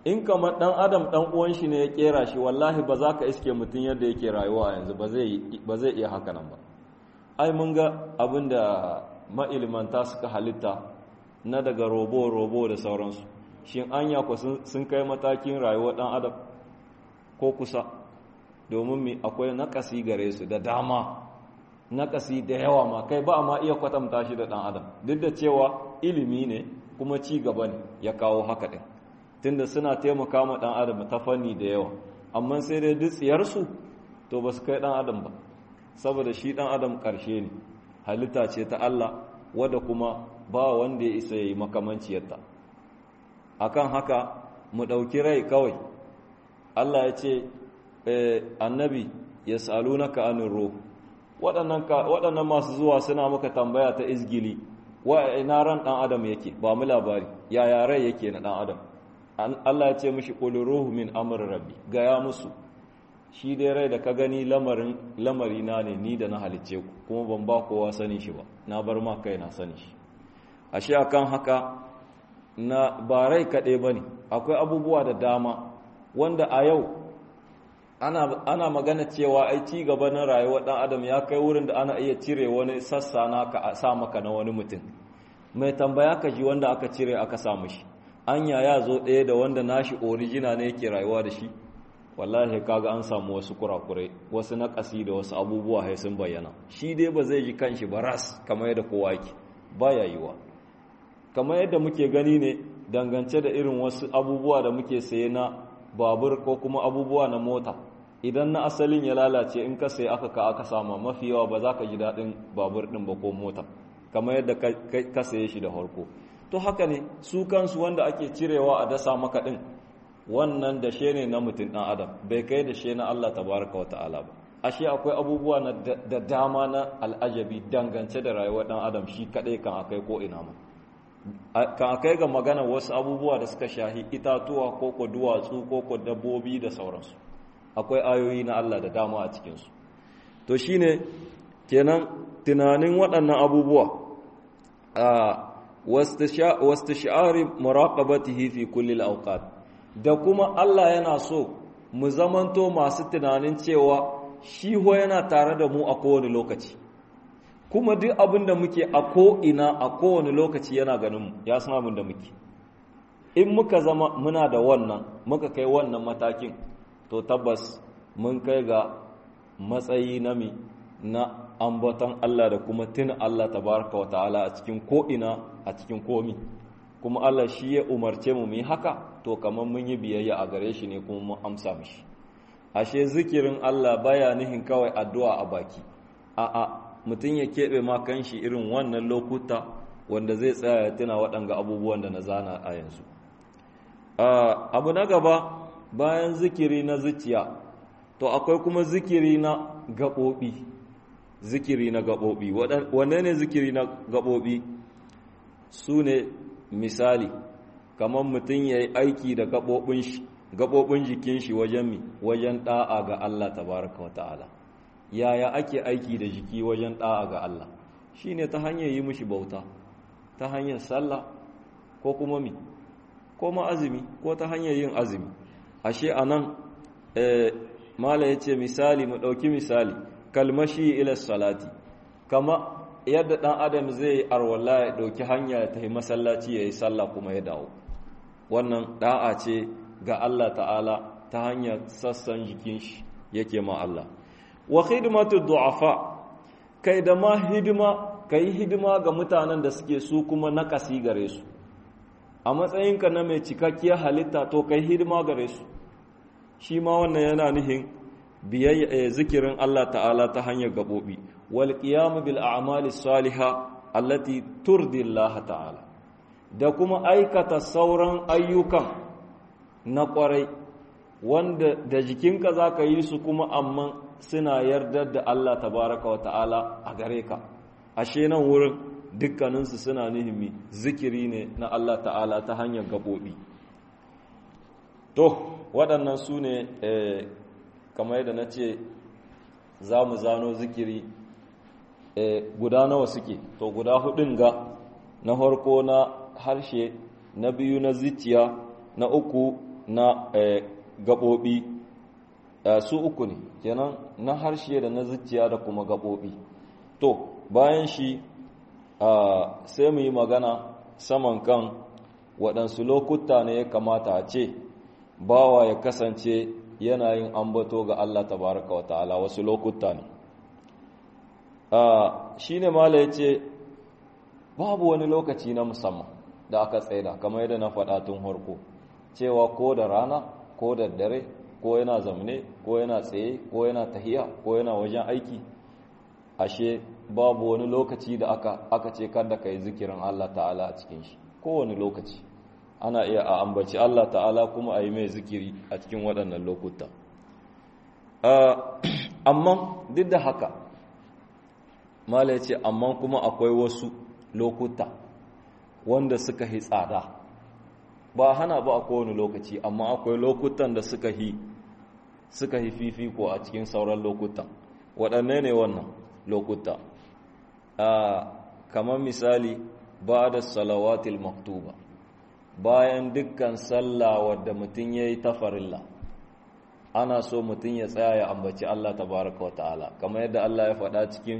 in kamar dan adam dan uwan shi ne ya kera shi wallahi ba za ka iske mutum yadda yake rayuwa yanzu ba zai iya haka nan ba ai mun ga abin da ma'ilmanta suka halitta na daga robo-robo da sauransu shin anya ku sun kai matakin rayuwar dan adam ko kusa domin mi akwai nakasi gare su da dama nakasi da yawa ma kai ba ma iya kwatanta shi da dan adam duk da cewa ilimi ne kuma ci gaba ne ya kawo haka din tunda suna taimaka ma dan adam ta fanni da yawa amma sai dai dutsiyarsu to ba su kai dan adam ba saboda shi dan adam karshe ne halitta ce ta Allah wadda kuma ba wanda ya isa yi makamanciyarta akan haka mu ɗauki rai kawai Allah ya ce annabi ya salunaka anin ruh waɗannan masu zuwa suna maka tambaya ta izgili wa ina ran ɗan adam yake ba mu labari yaya rai yake na ɗan adam Allah ya ce mishi qul ruhu min amr rabbi gaya musu shi dai rai da ka gani lamarin lamari na ne ni da na halicce ku kuma ban ba kowa sani shi ba na bar ma kai na sani shi ashe akan haka na ba rai kaɗai ba ne akwai abubuwa da dama wanda a yau ana, ana magana cewa ai ci gaba na rayuwar ɗan adam ya kai wurin da ana iya cire wani sassa na ka sa maka na wani mutum mai tambaya ka ji wanda aka cire aka samu shi anya ya zo ɗaya da wanda nashi orijina ne yake rayuwa da shi wallahi kaga an samu wasu kurakurai wasu naƙasi da wasu abubuwa sai sun bayyana shi dai ba zai ji kanshi ba ras kamar yadda kowa yake baya yiwa kamar yadda muke gani ne dangance da irin wasu abubuwa da muke saye na babur ko kuma abubuwa na mota idan na asalin ya lalace in ka saye aka ka aka sama mafi yawa ba za ka ji daɗin babur ɗin ba ko mota kamar yadda ka saye shi da harko to haka ne su kansu wanda ake cirewa a dasa maka ɗin wannan dashe ne na mutum ɗan adam bai kai dashe na Allah tabaraka wa ta'ala ba ashe akwai abubuwa da dama na al'ajabi dangance da rayuwar ɗan adam shi kaɗai kan akai ko ina ma kan akai ga magana wasu abubuwa da suka shahi itatuwa ko ko duwatsu ko ko dabbobi da sauransu akwai ayoyi na Allah da dama a cikinsu to shine kenan tunanin waɗannan abubuwa a wastishari muraqabatihi fi kulli al da kuma Allah yana so mu zamanto masu tunanin cewa shi ho yana tare da mu a kowane lokaci kuma duk abin da muke a ko'ina a kowane lokaci yana ganinmu ya san abin da muke in muka zama muna da wannan muka kai wannan matakin to tabbas mun kai ga matsayi na mi na ambaton Allah da kuma tuna Allah tabaraka wa ta'ala a cikin ko'ina a cikin komi kuma Allah shi ya umarce mu mu haka to kamar mun yi biyayya a gare shi ne kuma mun amsa mishi ashe zikirin Allah baya nihin kawai addu'a a baki a'a mutum ya keɓe ma kanshi irin wannan lokuta wanda zai tsaya ya tuna waɗanga abubuwan da na zana a yanzu abu na gaba bayan zikiri na zuciya to akwai kuma zikiri na gaɓoɓi zikiri na gaɓoɓi wanne ne zikiri na gaɓoɓi su ne misali kamar mutum ya yi aiki da gaɓoɓin jikin shi wajen mi wajen ɗa'a ga Allah tabaraka wa ta'ala yaya ake aiki da jiki wajen ɗa'a ga Allah shi ne ta hanyar yi mushi bauta ta hanyar sallah ko kuma mi ko ma azumi ko ta hanyar yin azumi ashe a nan mala ya ce misali mu ɗauki misali kalmashi ila salati kama yadda ɗan adam zai arwala ya ɗauki hanya ya tafi masallaci ya yi sallah kuma ya dawo wannan ɗa'a ce ga Allah ta'ala ta hanyar sassan jikin shi yake ma Allah wa khidmatu du'afa kai da ma hidima kai hidima ga mutanen da suke su kuma nakasi gare su a matsayinka na mai cikakkiyar halitta to kai hidima gare su shi ma wannan yana nihin biyayya zikirin Allah ta'ala ta hanyar gabobi wal qiyam bil a'mali salihah allati turdi Allah ta'ala da kuma aikata sauran ayyukan na kwarai wanda da jikinka zaka yi su kuma amma suna yardar da Allah tabaraka wa ta'ala a gare ka ashe nan wurin dukkaninsu suna nihimi zikiri ne na Allah ta'ala ta hanyar gaɓoɓi to waɗannan su ne kamar yadda na ce za mu zano zikiri guda nawa suke to guda hudun ga na harko na harshe na biyu na zuciya na uku na gaɓoɓi su uku ne kenan na harshe da na zuciya da kuma gaɓoɓi to bayan shi sai mu yi magana saman kan waɗansu lokuta ne ya kamata a ce bawa ya kasance yana yin ambato ga Allah tabaraka wa ta'ala wasu lokuta ne shi ne mala ya ce babu wani lokaci na musamman da aka tsaida kamar yadda na faɗa tun harko cewa ko da rana ko da dare ko yana zamne ko yana tsaye ko yana tahiya ko yana wajen aiki ashe babu wani lokaci da aka aka ce kada ka yi zikirin Allah ta'ala a cikin shi kowane lokaci ana iya a ambaci Allah ta'ala kuma a yi mai zikiri a cikin waɗannan lokuta amma duk da haka mala ya ce amma kuma akwai wasu lokuta wanda suka yi tsada ba hana ba a kowane lokaci amma akwai lokutan da suka yi suka yi fifiko a cikin sauran lokutan waɗanne ne wannan lokuta kamar misali ba da salawatil maktuba bayan dukkan sallah wadda mutum ya yi tafarilla ana so mutum ya tsaya ya ambaci Allah tabaraka wa ta'ala kamar yadda Allah ya faɗa cikin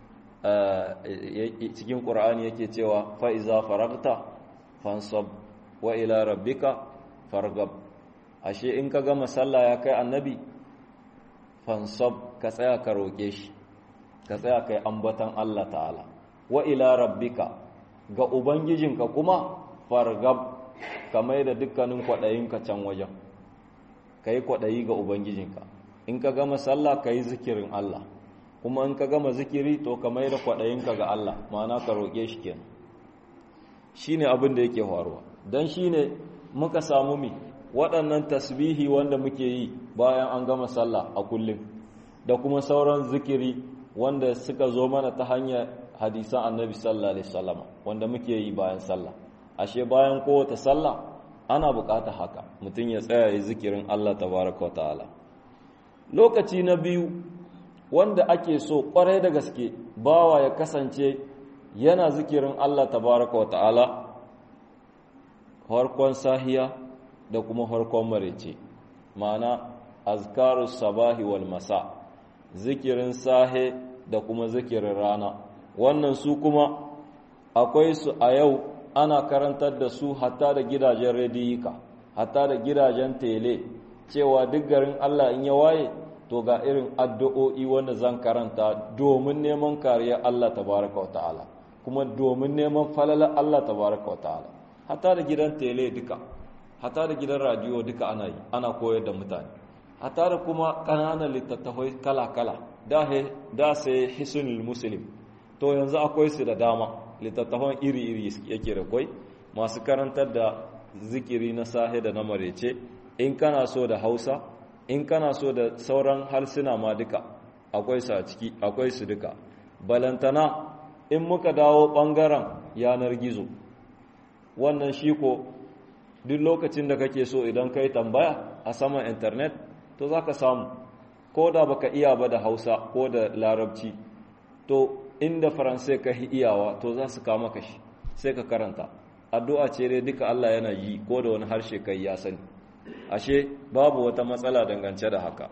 cikin ƙur'ani yake cewa fa'iza faragta fansab wa ila rabbika fargab ashe in ka gama sallah ya kai annabi fansab ka tsaya ka roƙe shi ka tsaya kai ambatan Allah ta'ala wa ila rabbika ga ubangijinka kuma fargab ka mai da dukkanin kwaɗayinka can wajen ka yi kwaɗayi ga ubangijinka in ka gama sallah ka yi zikirin Allah kuma in ka gama zikiri to ka mai da kwaɗayinka ga Allah ma'ana ka roƙe shi kenan shi ne abin da yake faruwa don shi ne muka samu mi waɗannan tasbihi wanda muke yi bayan an gama sallah a kullum da kuma sauran zikiri wanda suka zo mana ta hanyar hadisan annabi sallallahu alaihi wasallam wanda muke yi bayan sallah ashe bayan kowace sallah ana bukata haka mutum ya tsaya ya zikirin Allah tabaraka wa ta'ala lokaci na biyu wanda ake so kwarai da gaske bawa ya kasance yana zikirin Allah tabaraka wa ta'ala harkon sahiya da kuma harkon marece ma'ana azkarus sabahi wal masa zikirin sahe da kuma zikirin rana wannan su kuma akwai su a yau ana karantar da su hatta da gidajen rediyika hatta da gidajen tele cewa duk garin Allah in ya waye to ga irin addu'o'i wanda zan karanta domin neman kariyar Allah tabaraka wa ta'ala kuma domin neman falalar Allah tabaraka wa ta'ala hatta da gidan tele duka hatta da gidan radiyo duka ana yi ana koyar da mutane hatta da kuma ƙananan littattafai kala-kala da sai hisunul muslim to yanzu akwai su da dama littattafan iri-iri yake da kwai masu karantar da zikiri na sahe da na marece in kana so da hausa in kana so da sauran harsuna ma duka akwai su a ciki akwai su duka balantana in muka dawo ɓangaren yanar gizo wannan shi ko duk lokacin da kake so idan ka yi tambaya a saman intanet to za ka samu ko da baka iya ba da hausa ko da larabci to inda faransai ka iyawa to za su kama ka shi sai ka karanta addu'a ce dai duka Allah yana yi ko da wani harshe kai ya sani ashe babu wata matsala dangance da haka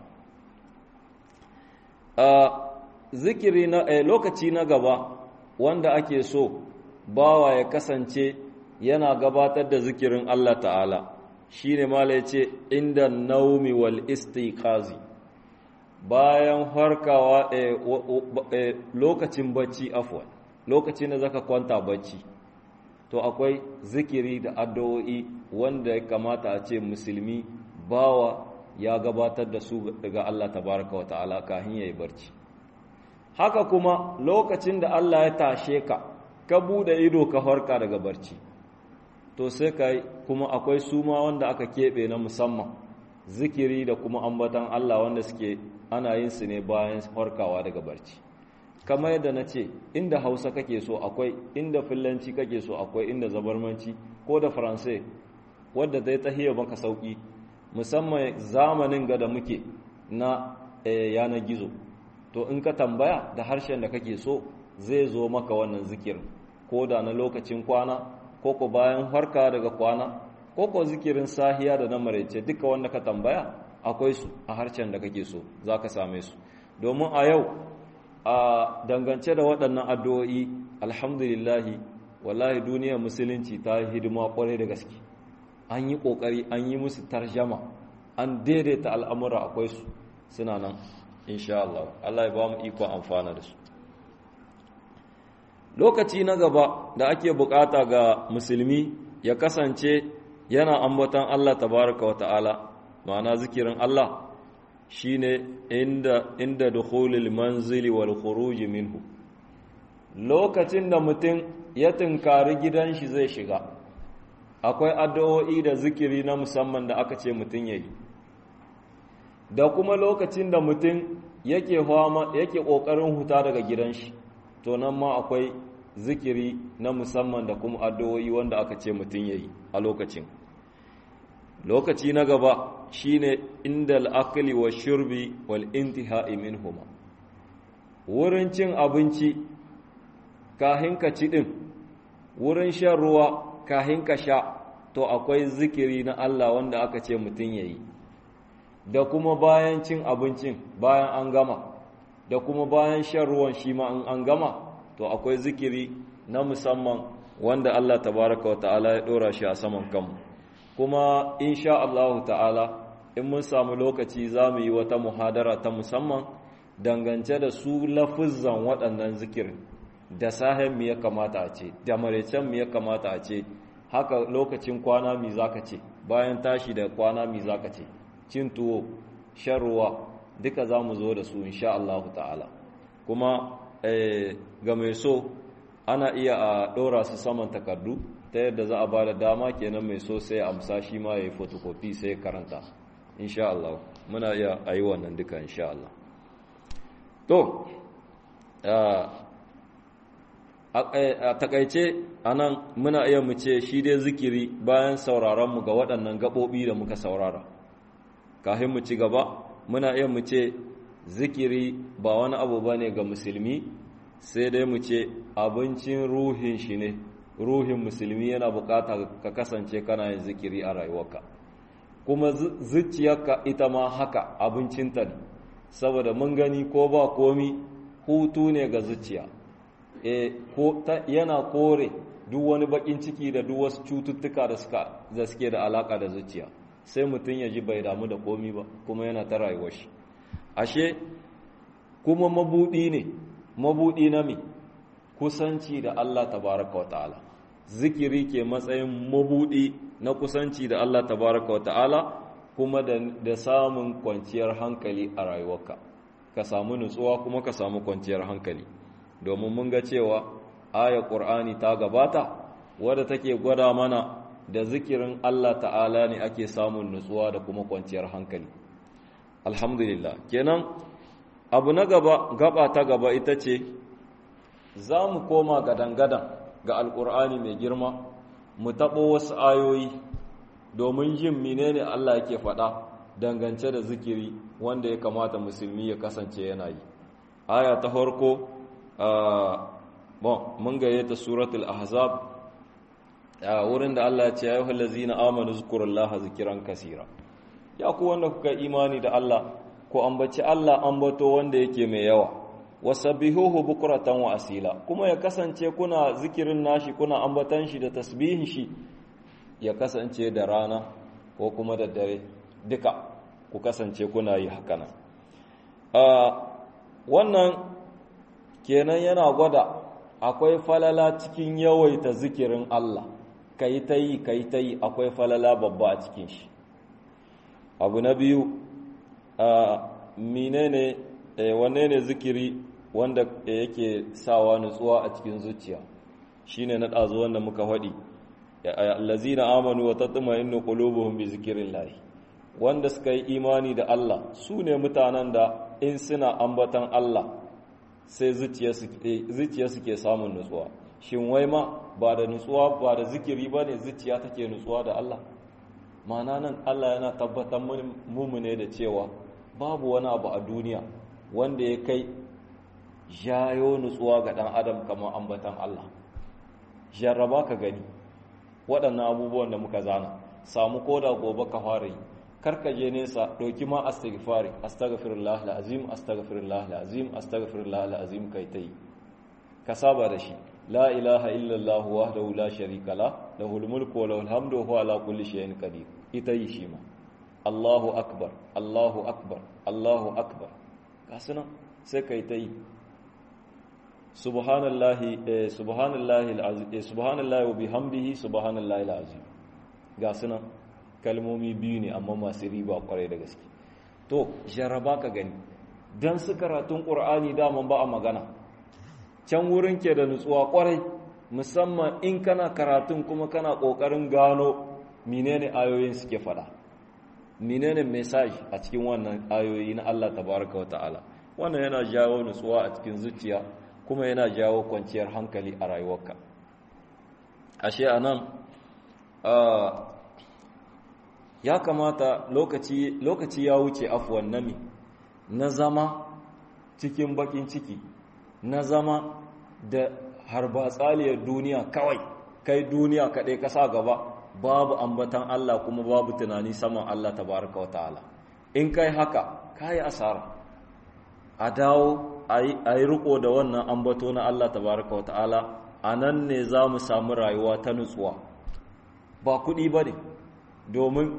a zikiri na a lokaci na gaba wanda ake so bawa ya kasance yana gabatar da zikirin Allah ta'ala shine mala yace inda naumi wal istiqazi bayan farkawa lokacin bacci afwan lokacin da zaka kwanta bacci to akwai zikiri da addu'o'i wanda ya kamata a ce musulmi bawa ya gabatar da su daga Allah tabaraka wa ta'ala kafin yayi barci haka kuma lokacin da Allah ya tashe ka ka bude ido ka farka daga barci to sai kai kuma akwai suma wanda aka keɓe na musamman zikiri da kuma ambatan Allah wanda suke ana yin su ne bayan farkawa daga barci kamar yadda na ce inda hausa kake so akwai inda fillanci kake so akwai inda zabarmanci ko da faransai wadda zai tahiya maka sauki musamman zamanin ga da muke na yanar gizo to in ka tambaya da harshen da kake so zai zo maka wannan zikirin ko da na lokacin kwana ko ko bayan harka daga kwana ko ko zikirin sahiya da na maraice duka wanda ka tambaya akwai su a harshen da kake so za ka same su domin a yau a dangance da waɗannan addu'o'i alhamdulillahi wallahi duniyar musulunci ta yi hidima ƙwarai da gaske an yi ƙoƙari an yi musu tarjama an daidaita al'amura akwai su suna nan insha Allah Allah ya ba mu ikon amfana da su lokaci na gaba da ake bukata ga musulmi ya kasance yana ambaton Allah tabaraka wa ta'ala ma'ana zikirin Allah shine inda inda dukhulil manzili wal khuruj minhu lokacin da mutum ya tunkari gidan shi zai shiga akwai addu'o'i da zikiri na musamman da aka ce mutum yayi da kuma lokacin da mutum yake fama yake kokarin huta daga gidan shi to nan ma akwai zikiri na musamman da kuma addu'o'i wanda aka ce mutum yayi a lokacin lokaci na gaba shine inda al'akali wa shurbi wal intihai minhuma wurin cin abinci kahin ka ci din wurin shan ruwa kahin ka sha to akwai zikiri na Allah wanda aka ce mutum yayi da kuma bayan cin abincin bayan an gama da kuma bayan shan ruwan shi ma an gama to akwai zikiri na musamman wanda Allah tabaraka wa ta'ala ya dora shi a saman kanmu kuma insha Allah ta'ala in mun samu lokaci za mu yi wata muhadara ta musamman dangance da su lafizan waɗannan zikirin da sahen mu ya kamata a ce da maraicen mu ya kamata a ce haka lokacin kwana mi zaka ce bayan tashi da kwana mi zaka ce cin tuwo shan ruwa duka za mu zo da su insha Allah ta'ala kuma ga mai so ana iya a ɗora su saman takardu ta yadda za a ba da dama kenan mai so sai amsa shi ma ya yi fotokofi sai ya karanta insha Allah muna iya a yi wannan duka insha Allah to a takaice a nan muna iya mu ce shi dai zikiri bayan sauraronmu ga waɗannan gaɓoɓi da muka saurara kafin mu ci gaba muna iya mu ce zikiri ba wani abu ba ne ga musulmi sai dai mu ce abincin ruhin shi ne ruhin musulmi yana bukata ka kasance kana yin zikiri a rayuwarka kuma zuciyarka ita ma haka abincinta ne saboda mun gani ko ba komi hutu ne ga zuciya e, ko yana kore duk wani bakin ciki da duk wasu cututtuka da suke da alaka da zuciya sai mutum ya ji bai damu da komi ba kuma yana ta rayuwar shi ashe kuma mabudi ne mabudi na mi kusanci da Allah tabaraka wa ta'ala zikiri ke matsayin mabudi na kusanci da Allah tabaraka wa ta'ala kuma da, da samun kwanciyar hankali a rayuwarka ka samu nutsuwa kuma ka samu kwanciyar hankali domin mun ga cewa aya ƙur'ani ta gabata wadda take gwada mana da zikirin Allah ta'ala ne ake samun nutsuwa da kuma kwanciyar hankali alhamdulillah kenan abu na gaba gaba ta gaba ita ce za mu koma gadan-gadan ga alƙur'ani mai girma mu taɓo wasu ayoyi domin jin menene Allah yake faɗa dangance da zikiri wanda ya kamata musulmi ya kasance yana yi aya ta farko bon mun gayyata suratul ahzab wurin da Allah ya ce ya yi halazina amanu zukurullaha zikiran kasira ya ku wanda kuka imani da Allah ko ambaci Allah ambato wanda yake mai yawa wasabbihuhu bukratan wa asila kuma ya kasance kuna zikirin nashi kuna ambatan shi da tasbihin shi ya kasance da rana ko kuma da dare duka ku kasance kuna yi haka nan wannan kenan yana gwada akwai falala cikin yawaita zikirin Allah kai ta yi kai ta yi akwai falala babba a cikin shi abu na biyu menene wanne ne zikiri wanda yake sawa nutsuwa a cikin zuciya shine na ɗazu wanda muka faɗi allazina amanu wa tatma'innu qulubuhum bi zikrillah wanda suka yi imani da Allah su ne mutanen da in suna ambatan Allah sai zuciya suke samun nutsuwa shin wai ma ba da nutsuwa ba da zikiri ba ne zuciya take nutsuwa da Allah mana nan Allah yana tabbatar mu ne da cewa babu wani abu a duniya wanda ya kai jayo nutsuwa ga ɗan adam kamar ambatan Allah jarraba ka gani waɗannan abubuwan da muka zana samu koda gobe ka fara yi karka je nesa ɗauki ma astaghfari astaghfirullah alazim astaghfirullah alazim astaghfirullah alazim kai tai ka saba da shi la ilaha illallah wahdahu la sharika la lahul mulku wa lahul hamdu wa huwa ala kulli shay'in qadir ita yi shi ma Allahu akbar Allahu akbar Allahu akbar kasuna sai kai tai subhanallahi subhanallahi alazim subhanallahi wa bihamdihi subhanallahi alazim ga sunan kalmomi biyu ne amma masu riba kwarai da gaske to jaraba ka gani dan su karatun qur'ani daman ba a magana can wurin ke da nutsuwa kwarai musamman in kana karatun kuma kana kokarin gano menene ayoyin suke fada menene message a cikin wannan ayoyi na Allah tabaraka wa ta'ala wannan yana jawo nutsuwa a cikin zuciya kuma yana jawo kwanciyar hankali a rayuwarka ashe anan ya kamata lokaci lokaci ya wuce afwan nami na zama cikin bakin ciki na zama da harbatsaliyar duniya kawai kai duniya kaɗai ƙasa gaba babu ambatan Allah kuma babu tunani saman Allah tabaraka wa ta'ala in kai haka kai asara a dawo a yi riko da wannan ambato na Allah tabaraka wa ta'ala a nan ne za mu samu rayuwa ta nutsuwa ba kuɗi ba ne domin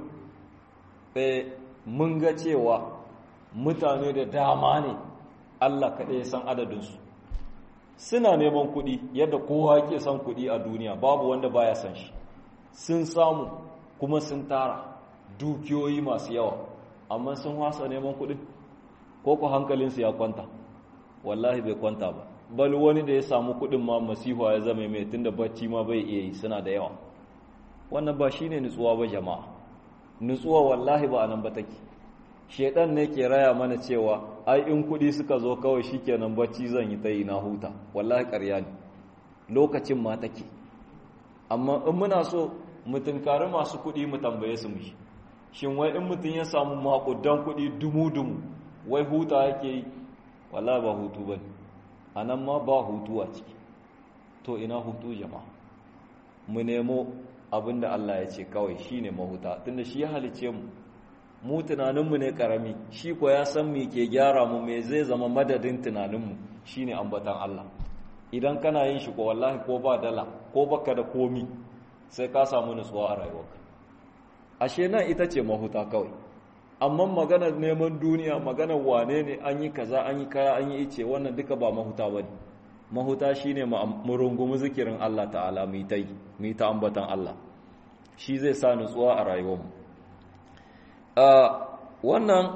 mun ga cewa mutane da dama ne Allah kaɗai san adadinsu suna neman kuɗi yadda kowa ke son kuɗi a duniya babu wanda baya san shi sun samu kuma sun tara dukiyoyi masu yawa amma sun wasa neman kuɗin ko ku hankalinsu ya kwanta wallahi bai kwanta ba bal wani da ya samu kuɗin ma masifa ya zama mai tunda bacci ma bai iya yi suna da yawa wannan ba shine nutsuwa ba jama'a nutsuwa wallahi ba anan ba take shedan ne ke raya mana cewa ai in kudi suka zo kawai shikenan bacci zan yi tayi na huta wallahi ƙarya ne lokacin ma take amma in muna so mu tunkari masu kudi mu tambaye su mushi shin wai in mutum ya samu makudan kudi dumu-dumu wai huta yake yi wallahi ba hutu ba ne anan ma ba hutu a ciki to ina hutu jama'a mu nemo abin da Allah ya ce kawai shi ne mahuta tunda shi ya halice mu mu tunaninmu ne karami shi ko ya san me ke gyara mu me zai zama madadin tunaninmu shi ne ambatan Allah idan kana yin shi ko wallahi ko ba dala ko baka da komi sai ka samu nutsuwa a rayuwarka ashe nan ita ce mahuta kawai amma maganar neman duniya maganar wane ne an yi kaza an yi kaya an yi ice wannan duka ba mahuta bane mahuta shine mu rungumi zikirin Allah ta'ala mu ta yi mu ta ambatan Allah shi zai sa nutsuwa a rayuwarmu wannan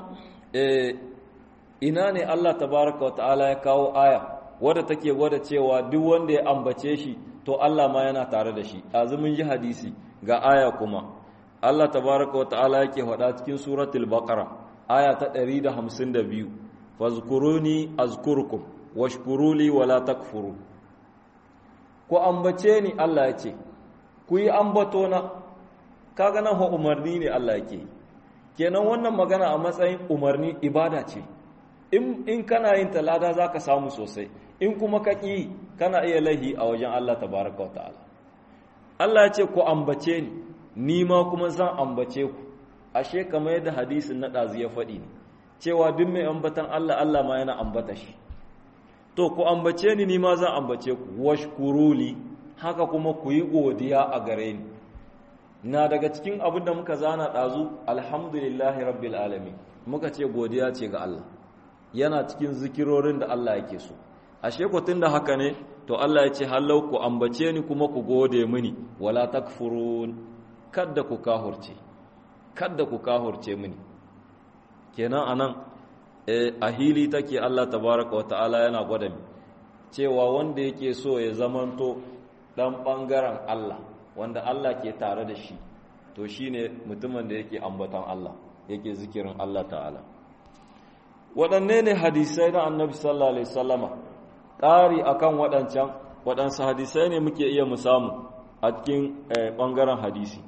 ina ne Allah tabaraka wa ta'ala ya kawo aya wadda take gwada cewa duk wanda ya ambace shi to Allah ma yana tare da shi azumin ji hadisi ga aya kuma Allah tabaraka wa ta'ala yake faɗa cikin suratul baqara aya ta 152 fazkuruni azkurkum washkuruli wala takfuru ku ambace ni Allah ya ce ku yi ambato na kaga nan umarni ne Allah yake kenan wannan magana a matsayin umarni ibada ce in in kana yin talada zaka samu sosai in kuma ka ƙi kana iya lahi a wajen Allah tabaraka wa ta'ala Allah ya ce ku ambace ni ni ma kuma zan ambace ku ashe kamar yadda hadisin na ɗazu ya faɗi ne cewa duk mai ambatan Allah Allah ma yana ambata shi to ku ambace ni ni ma zan ambace ku washkuruli haka kuma ku yi godiya a gare ni na daga cikin abin da muka zana ɗazu alhamdulillahi rabbil alamin muka ce godiya ce ga Allah yana cikin zikirorin da Allah yake so ashe ku tunda haka ne to Allah ya ce hallau ku ambace ni kuma ku gode mini wala takfurun kadda ku kahurce kadda ku kahurce mini kenan anan a hili take Allah tabaraka wa ta'ala yana gwada mi cewa wanda yake so ya zamanto dan bangaren Allah wanda Allah ke tare da shi to shine mutumin da yake ambaton Allah yake zikirin Allah ta'ala waɗanne ne hadisai na annabi sallallahu alaihi wasallama ƙari akan waɗancan waɗansu hadisai ne muke iya mu samu a cikin ɓangaren hadisi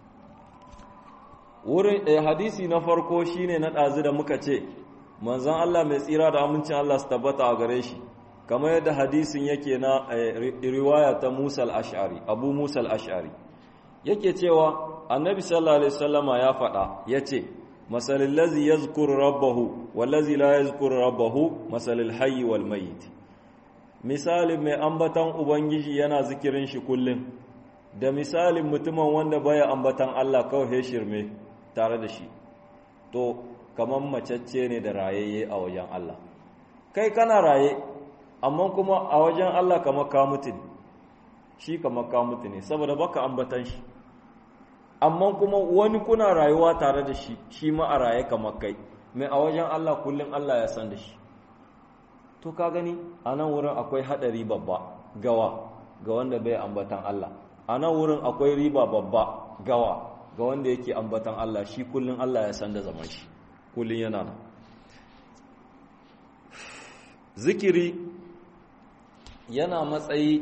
wurin hadisi na farko shine na ɗazu da muka ce manzon Allah mai tsira da amincin Allah su tabbata a gare shi kamar yadda hadisin yake na riwaya ta Musa al-Ash'ari Abu Musa al-Ash'ari yake cewa annabi sallallahu alaihi wasallama ya faɗa yace masalil ladzi yazkuru rabbahu wal ladzi la yazkuru rabbahu masalil hayy wal mayyit misalin mai ambatan ubangiji yana zikirin shi kullum da misalin mutumin wanda baya ambatan Allah kawai shirme tare da shi to kaman macacce ne da rayayye a wajen Allah kai kana raye amma kuma a wajen Allah kamar ka mutu ne shi kamar ka mutu ne saboda baka ambatan shi amma kuma wani kuna rayuwa tare da shi shi ma a raye kamar kai mai a wajen Allah kullum Allah ya san da shi to ka gani a nan wurin akwai haɗari babba gawa ga wanda bai ambatan Allah a nan wurin akwai riba babba gawa ga wanda yake ambatan Allah shi kullum Allah ya san da zaman shi kullum yana nan zikiri yana matsayi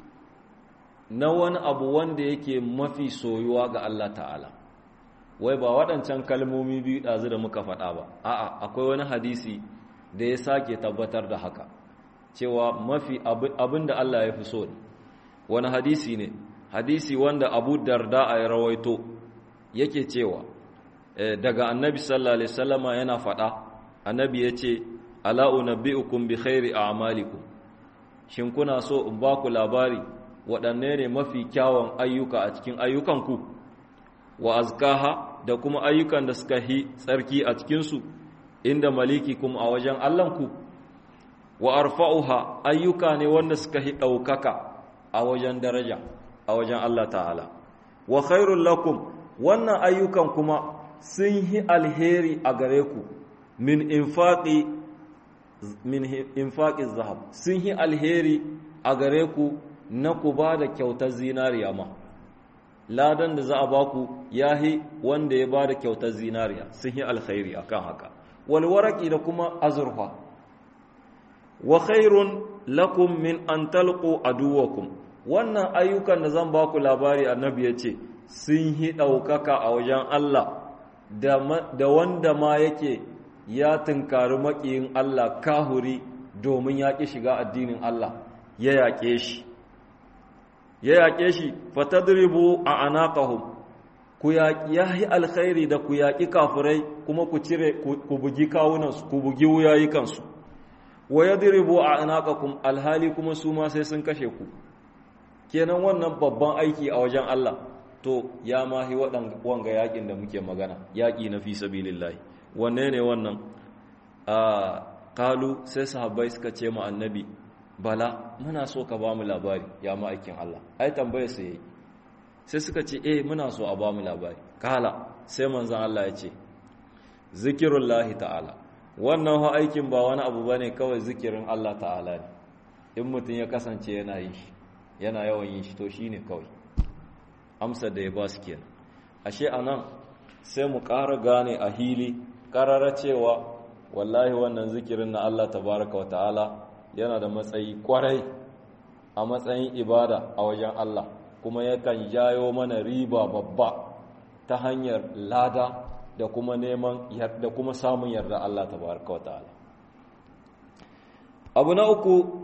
na wani abu wanda yake mafi soyuwa ga Allah ta'ala wai ba waɗancan kalmomi biyu ɗazu da muka faɗa ba a'a akwai wani hadisi da ya sake tabbatar da haka cewa mafi abin da Allah ya fi so ne wani hadisi ne hadisi wanda abu darda a rawaito yake cewa daga annabi sallallahu alaihi wasallama yana faɗa annabi ya ce ala unabbi'ukum bi khairi a'malikum shin kuna so in ba ku labari waɗanne ne mafi kyawun ayyuka a cikin ayyukanku wa azkaha da kuma ayyukan da suka hi tsarki a cikinsu inda maliki kuma a wajen Allahnku wa arfa'uha ayyuka ne wanda suka hi ɗaukaka a wajen daraja a wajen Allah ta'ala wa khairul lakum wannan ayyukan kuma sun hi alheri a gare ku min infaqi min infaqi zahab sun hi alheri a gare ku na ku ba da kyautar zinariya ma ladan da za a baku yahi wanda ya ba da kyautar zinariya sun hi alkhairi akan haka walwaraki da kuma azurfa wa khairun lakum min an talqu aduwakum wannan ayyukan da zan baku labari annabi ya ce sun hi ɗaukaka a wajen Allah da wanda ma yake ya tunkari maƙiyin Allah kahuri domin ya ƙi shiga addinin Allah ya yaƙe shi ya yaƙe shi fatadribu a anaqahum ku yaƙi alkhairi da ku yaƙi kafirai kuma ku cire ku bugi kawunansu ku bugi wuyayi kansu wa yadribu a anaqakum alhali kuma su ma sai sun kashe ku kenan wannan babban aiki a wajen Allah to ya mahi waɗan wanga yaƙin da muke magana yaƙi na fi sabilillahi wanne ne wannan a kalu sai sahabbai suka ce mu annabi bala muna so ka ba mu labari ya ma'aikin Allah ai tambayar su yayi sai suka ce eh muna so a ba mu labari kala sai manzon Allah ya ce zikirullahi ta'ala wannan ha aikin ba wani abu bane kawai zikirin Allah ta'ala ne in mutum ya kasance yana yi shi yana yawan yin shi to shine kawai amsar da ya ba su kenan ashe anan sai mu ƙara gane a hili ƙarara cewa wallahi wannan zikirin na Allah tabaraka wa ta'ala yana da matsayi kwarai a matsayin ibada a wajen Allah kuma yakan jayo mana riba babba ta hanyar lada da kuma neman da kuma samun yarda Allah tabaraka wa ta'ala abu na uku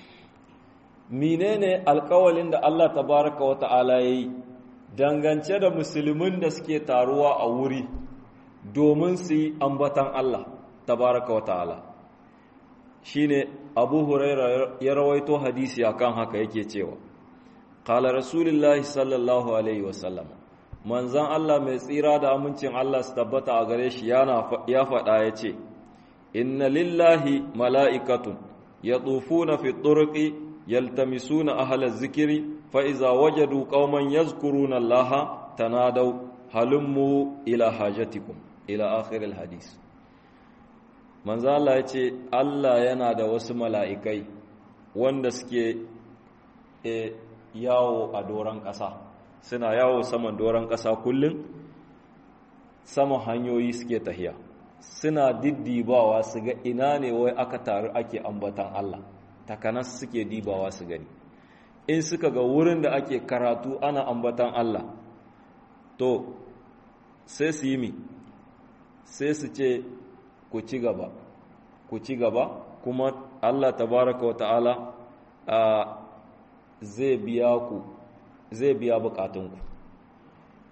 menene alkawalin da Allah tabaraka wa ta'ala yayi dangance da musulmin da suke taruwa a wuri domin su yi ambatan Allah tabaraka wa ta'ala shine abu huraira ya rawaito hadisi akan haka yake cewa qala rasulullahi sallallahu alaihi wasallam manzan Allah mai tsira da amincin Allah su tabbata a gare shi yana ya faɗa yace inna lillahi mala'ikatun yatufuna fi turqi yaltamisuna ahla zikiri fa iza wajadu qauman yazkuruna allaha tanadaw halummu ila hajatikum ila akhir alhadith manzo Allah ya ce Allah yana da wasu mala'ikai wanda suke e, yawo a doron ƙasa suna yawo saman doron ƙasa kullum saman hanyoyi suke tahiya suna diddibawa su ga ina ne wai aka taru ake ambatan Allah takanas suke dibawa su gani in suka ga wurin da ake karatu ana ambatan Allah to sai su yi mi sai su ce ku ci gaba ku ci gaba kuma Allah tabaraka wa ta'ala zai biya ku zai biya bukatunku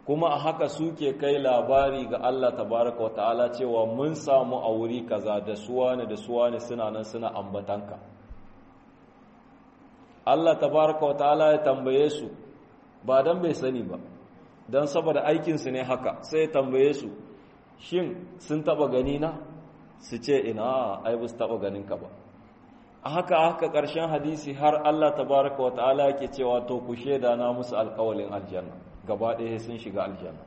kuma a haka suke kai labari ga Allah tabaraka wa ta'ala cewa mun samu a wuri kaza da suwane da suwane suna nan suna ambatanka Allah tabaraka wa ta'ala ya tambaye su ba dan bai sani ba dan saboda aikinsu ne haka sai ya tambaye su shin sun taba gani na su ce ina ai ba su taba ganin ka ba a haka haka ƙarshen hadisi har Allah tabaraka wa ta'ala yake cewa to ku sheda na musu alƙawalin aljanna gaba ɗaya sun shiga aljanna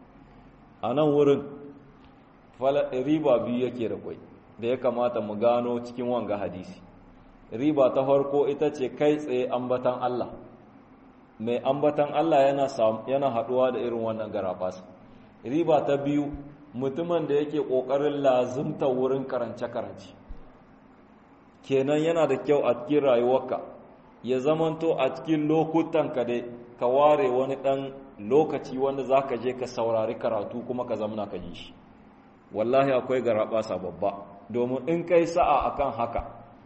a nan wurin riba biyu yake da kwai da ya kamata mu gano cikin wanga hadisi riba ta farko ita ce kai tsaye ambatan Allah mai ambatan Allah yana yana haɗuwa da irin wannan garabas riba ta biyu mutumin da yake ƙoƙarin lazimta wurin karance-karance kenan yana da kyau a cikin rayuwarka ya zamanto a cikin lokutan ka dai ka ware wani ɗan lokaci wanda za ka je ka saurari karatu kuma ka zamana ka ji shi wallahi akwai garaɓasa babba domin in kai sa'a akan haka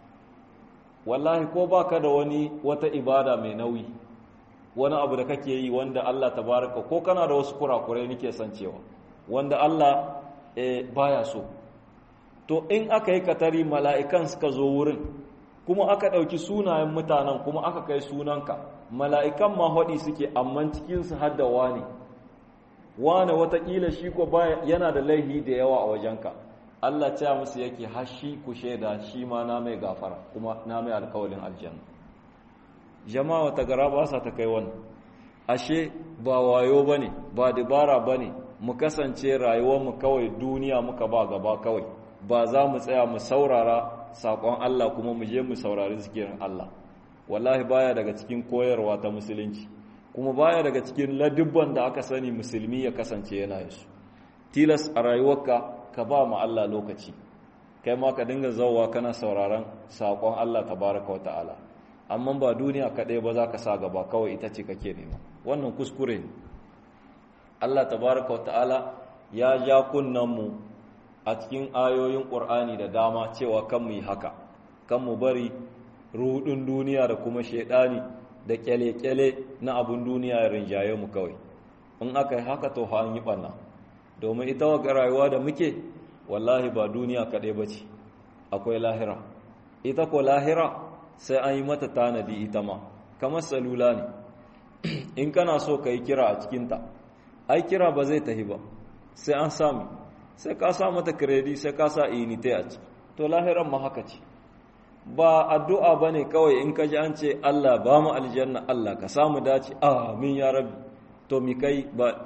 wallahi ko baka da wani wata ibada mai nauyi wani abu da kake yi wanda Allah tabaraka ko kana da wasu kurakurai nake san cewa wanda Allah e, baya so to in aka yi katari mala'ikan suka zo wurin kuma aka ɗauki sunayen mutanen kuma aka kai sunanka mala'ikan ma haɗi suke amman cikinsu hadda wani wane watakila shi ko yana da laihi da yawa a wajenka Allah ce musu yake hashi ku shaida shi ma na mai gafara kuma na mai alkawalin aljanna jama'a wata gara ba sa ta kai wannan ashe ba wayo bane ba dabara bane mu kasance rayuwarmu kawai duniya muka ba gaba kawai ba za mu tsaya mu saurara saƙon Allah kuma mu je mu saurari zikirin Allah wallahi baya daga cikin koyarwa ta musulunci kuma baya daga cikin ladubban da aka sani musulmi ya kasance yana yi su tilas a rayuwarka ka ba mu Allah lokaci kai ma ka dinga zauwa kana sauraron saƙon Allah tabaraka wa ta'ala amma ba duniya kaɗai ba za ka sa gaba kawai ita ce kake nema wannan kuskure ne Allah tabaraka wa ta'ala ya ja mu a cikin ayoyin ƙur'ani da dama cewa kan mu yi haka kan mu bari rudin duniya da kuma shaidani da kyale-kyale na abun duniya ya rinjaye mu kawai in aka yi haka to ha yi ɓanna domin ita waka rayuwa da muke wallahi ba duniya kaɗai ba ce akwai lahira ita ko lahira sai an yi mata tanadi ita ma kamar salula ne in kana so ka yi kira a cikinta ai kira ba zai tahi ba sai an sami sai ka sa mata kredi sai ka sa inite a ciki to lahiran ma haka ce ba addu'a ba ne kawai in ka ji an ce Allah ba mu aljanna Allah ka samu dace amin ya rabbi to mi kai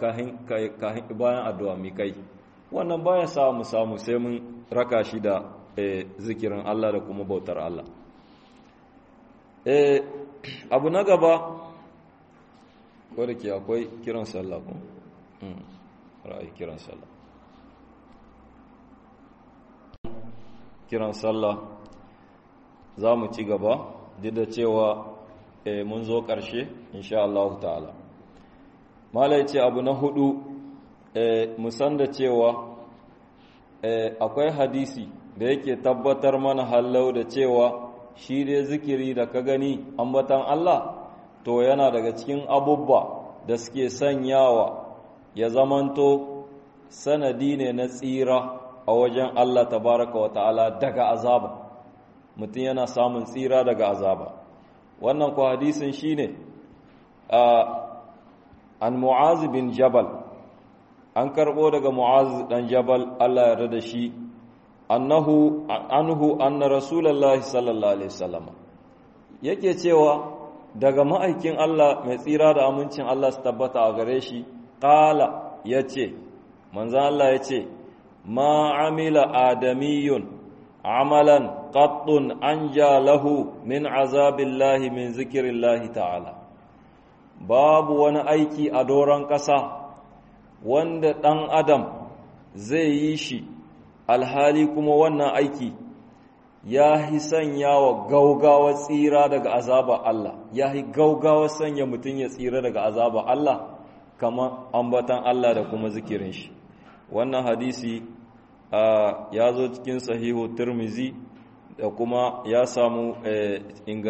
bayan addu'a mi kai wannan bayan samu samu sai mun raka shi da zikirin Allah da kuma bautar Allah abu na gaba wadda ke akwai kiran sallah kun ra'ayi kiran sallah kiran sallah za mu ci gaba duk da cewa mun zo ƙarshe insha Allah ta'ala malai ce abu na hudu musan da cewa akwai hadisi da yake tabbatar mana hallau da cewa shi dai zikiri da ka gani ambatan Allah to yana daga cikin abubba da suke sanyawa ya zamanto sanadi ne na tsira a wajen Allah tabaraka wa ta'ala daga azaba mutum yana samun tsira daga azaba wannan ku hadisin shine an mu'az bin jabal an karbo daga mu'az dan jabal Allah ya da shi annahu anhu anna rasulullahi sallallahu alaihi wasallam yake cewa daga ma'aikin Allah mai tsira da amincin Allah su tabbata a gare shi qala yace manzo Allah yace ma amila adamiyun amalan qattun anja lahu min azabillahi min zikrillahi ta'ala babu wani aiki a doron ƙasa wanda ɗan adam zai yi shi alhali kuma wannan aiki ya yi sanya wa gaugawa tsira daga azaba Allah ya yi gaugawa sanya mutum ya tsira daga azaba Allah kama ambatan Allah da kuma zikirin shi wannan hadisi ya zo cikin sahihu turmizi da kuma ya samu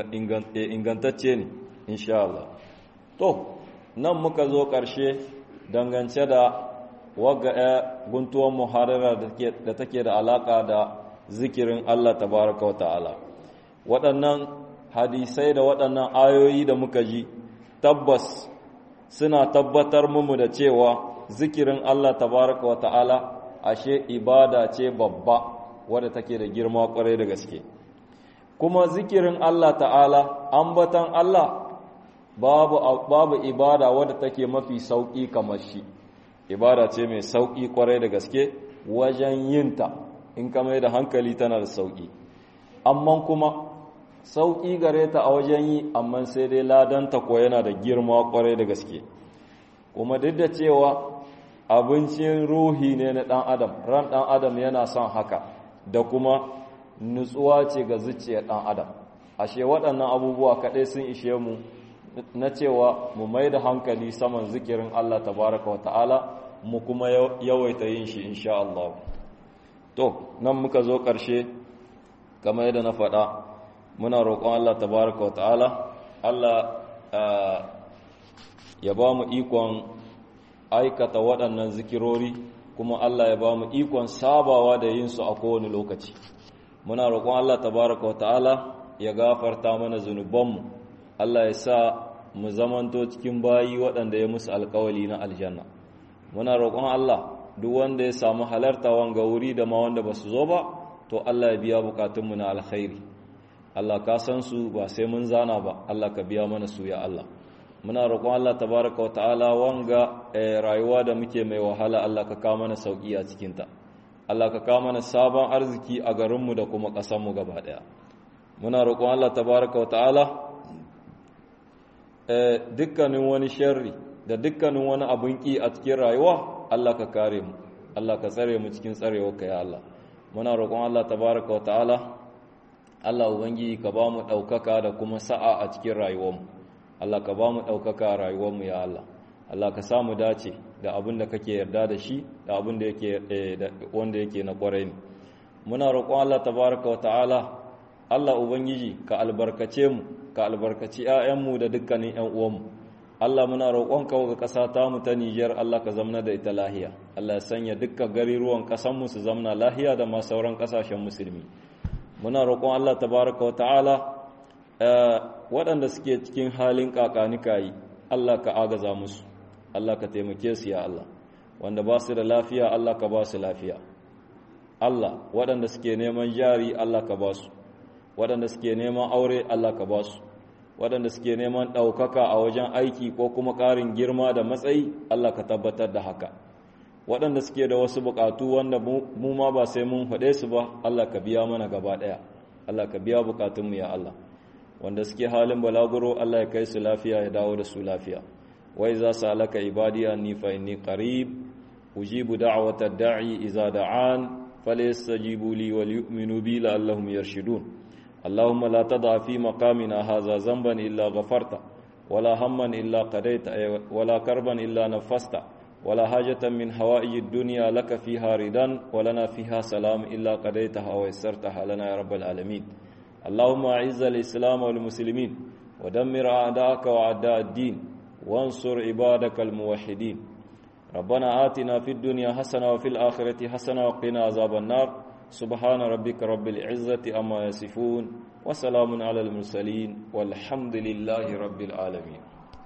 ingantacce ne insha Allah to nan muka zo ƙarshe dangance da wagga ya guntuwan muharara da take da alaka da zikirin Allah tabaraka wa ta'ala waɗannan hadisai da waɗannan ayoyi da muka ji tabbas suna tabbatar mu da cewa zikirin Allah tabaraka wa ta'ala ashe ibada ce babba wadda take da girma kwarai da gaske kuma zikirin Allah ta'ala ambatan Allah babu babu ibada wadda take mafi sauki kamar shi ibada ce mai sauki kwarai da gaske wajen yinta in ka mai da hankali tana da sauki amma kuma sauki gare ta a wajen yi amma sai dai ladanta ko yana da girma kwarai da gaske kuma duk da cewa abincin ruhi ne na ɗan adam ran ɗan adam yana son haka da kuma nutsuwa ce ga zuciyar ɗan adam ashe waɗannan abubuwa kaɗai sun ishe mu na cewa mu mai da hankali saman zikirin Allah tabaraka wa ta'ala mu kuma yawaita yin shi insha Allah to nan muka zo ƙarshe kamar yadda na faɗa muna roƙon Allah tabaraka wa ta'ala Allah ya ba mu ikon aikata waɗannan zikirori kuma Allah ya ba mu ikon sabawa da yin su a kowane lokaci muna roƙon Allah tabaraka wa ta'ala ya gafarta mana zunubanmu Allah ya sa mu zamanto cikin bayi waɗanda ya musu alkawali na aljanna muna roƙon Allah duk wanda ya samu halarta wanga wuri da ma wanda ba su zo ba to Allah ya biya bukatunmu na alkhairi Allah ka san su ba sai mun zana ba Allah ka biya mana su ya Allah muna roƙon Allah tabaraka wa ta'ala wanga rayuwa da muke mai wahala Allah ka kawo mana sauki a cikinta Allah ka kawo mana sabon arziki a garinmu da kuma ƙasarmu gaba ɗaya muna roƙon Allah tabaraka wa ta'ala dukkanin wani sharri da dukkanin wani abin ƙi a cikin rayuwa Allah ka kare mu Allah ka tsare mu cikin tsarewarka ya Allah muna roƙon Allah tabaraka wa ta'ala Allah ubangiji ka ba mu ɗaukaka da kuma sa'a a cikin rayuwarmu Allah ka ba mu ɗaukaka a rayuwarmu ya Allah Allah ka samu dace da abin da kake yarda da shi da abin da yake wanda yake na ƙwarai ne muna roƙon Allah tabaraka wa ta'ala Allah ubangiji ka albarkace mu ka albarkaci ƴaƴanmu da dukkanin ƴan uwanmu Allah muna roƙon ka ga ƙasa ta mu ta Niger Allah ka zamna da ita lahiya Allah ya sanya dukkan gariruwan ƙasar mu su zamna lahiya da ma sauran ƙasashen musulmi muna roƙon Allah tabaraka wa ta'ala waɗanda suke cikin halin kakanikayi Allah ka agaza musu Allah ka taimake su ya Allah wanda ba su da lafiya Allah ka ba su lafiya Allah waɗanda suke neman jari Allah ka ba su waɗanda suke neman aure Allah ka ba su waɗanda suke neman ɗaukaka a wajen aiki ko kuma ƙarin girma da matsayi Allah ka tabbatar da haka waɗanda suke da wasu buƙatu wanda mu ma ba sai mun faɗe su ba Allah ka biya mana gaba ɗaya Allah ka biya buƙatunmu ya Allah wanda suke halin balaguro Allah ya kai su lafiya ya dawo da su lafiya wai za su alaka ibadiya ni fa inni qarib ujibu da'wata da'i idza da'an falyastajibu li wal yu'minu bi la'allahum yarshudun اللهم لا تضع في مقامنا هذا ذنبا إلا غفرت ولا هما إلا قضيت ولا كربا إلا نفست ولا حاجة من حوائج الدنيا لك فيها ردا ولنا فيها سلام إلا قضيتها ويسرتها لنا يا رب العالمين اللهم أعز الإسلام والمسلمين ودمر أعداءك وأعداء الدين وانصر عبادك الموحدين ربنا آتنا في الدنيا حسنة وفي الآخرة حسنة وقنا عذاب النار سبحان ربك رب العزة أما يصفون وسلام على المرسلين والحمد لله رب العالمين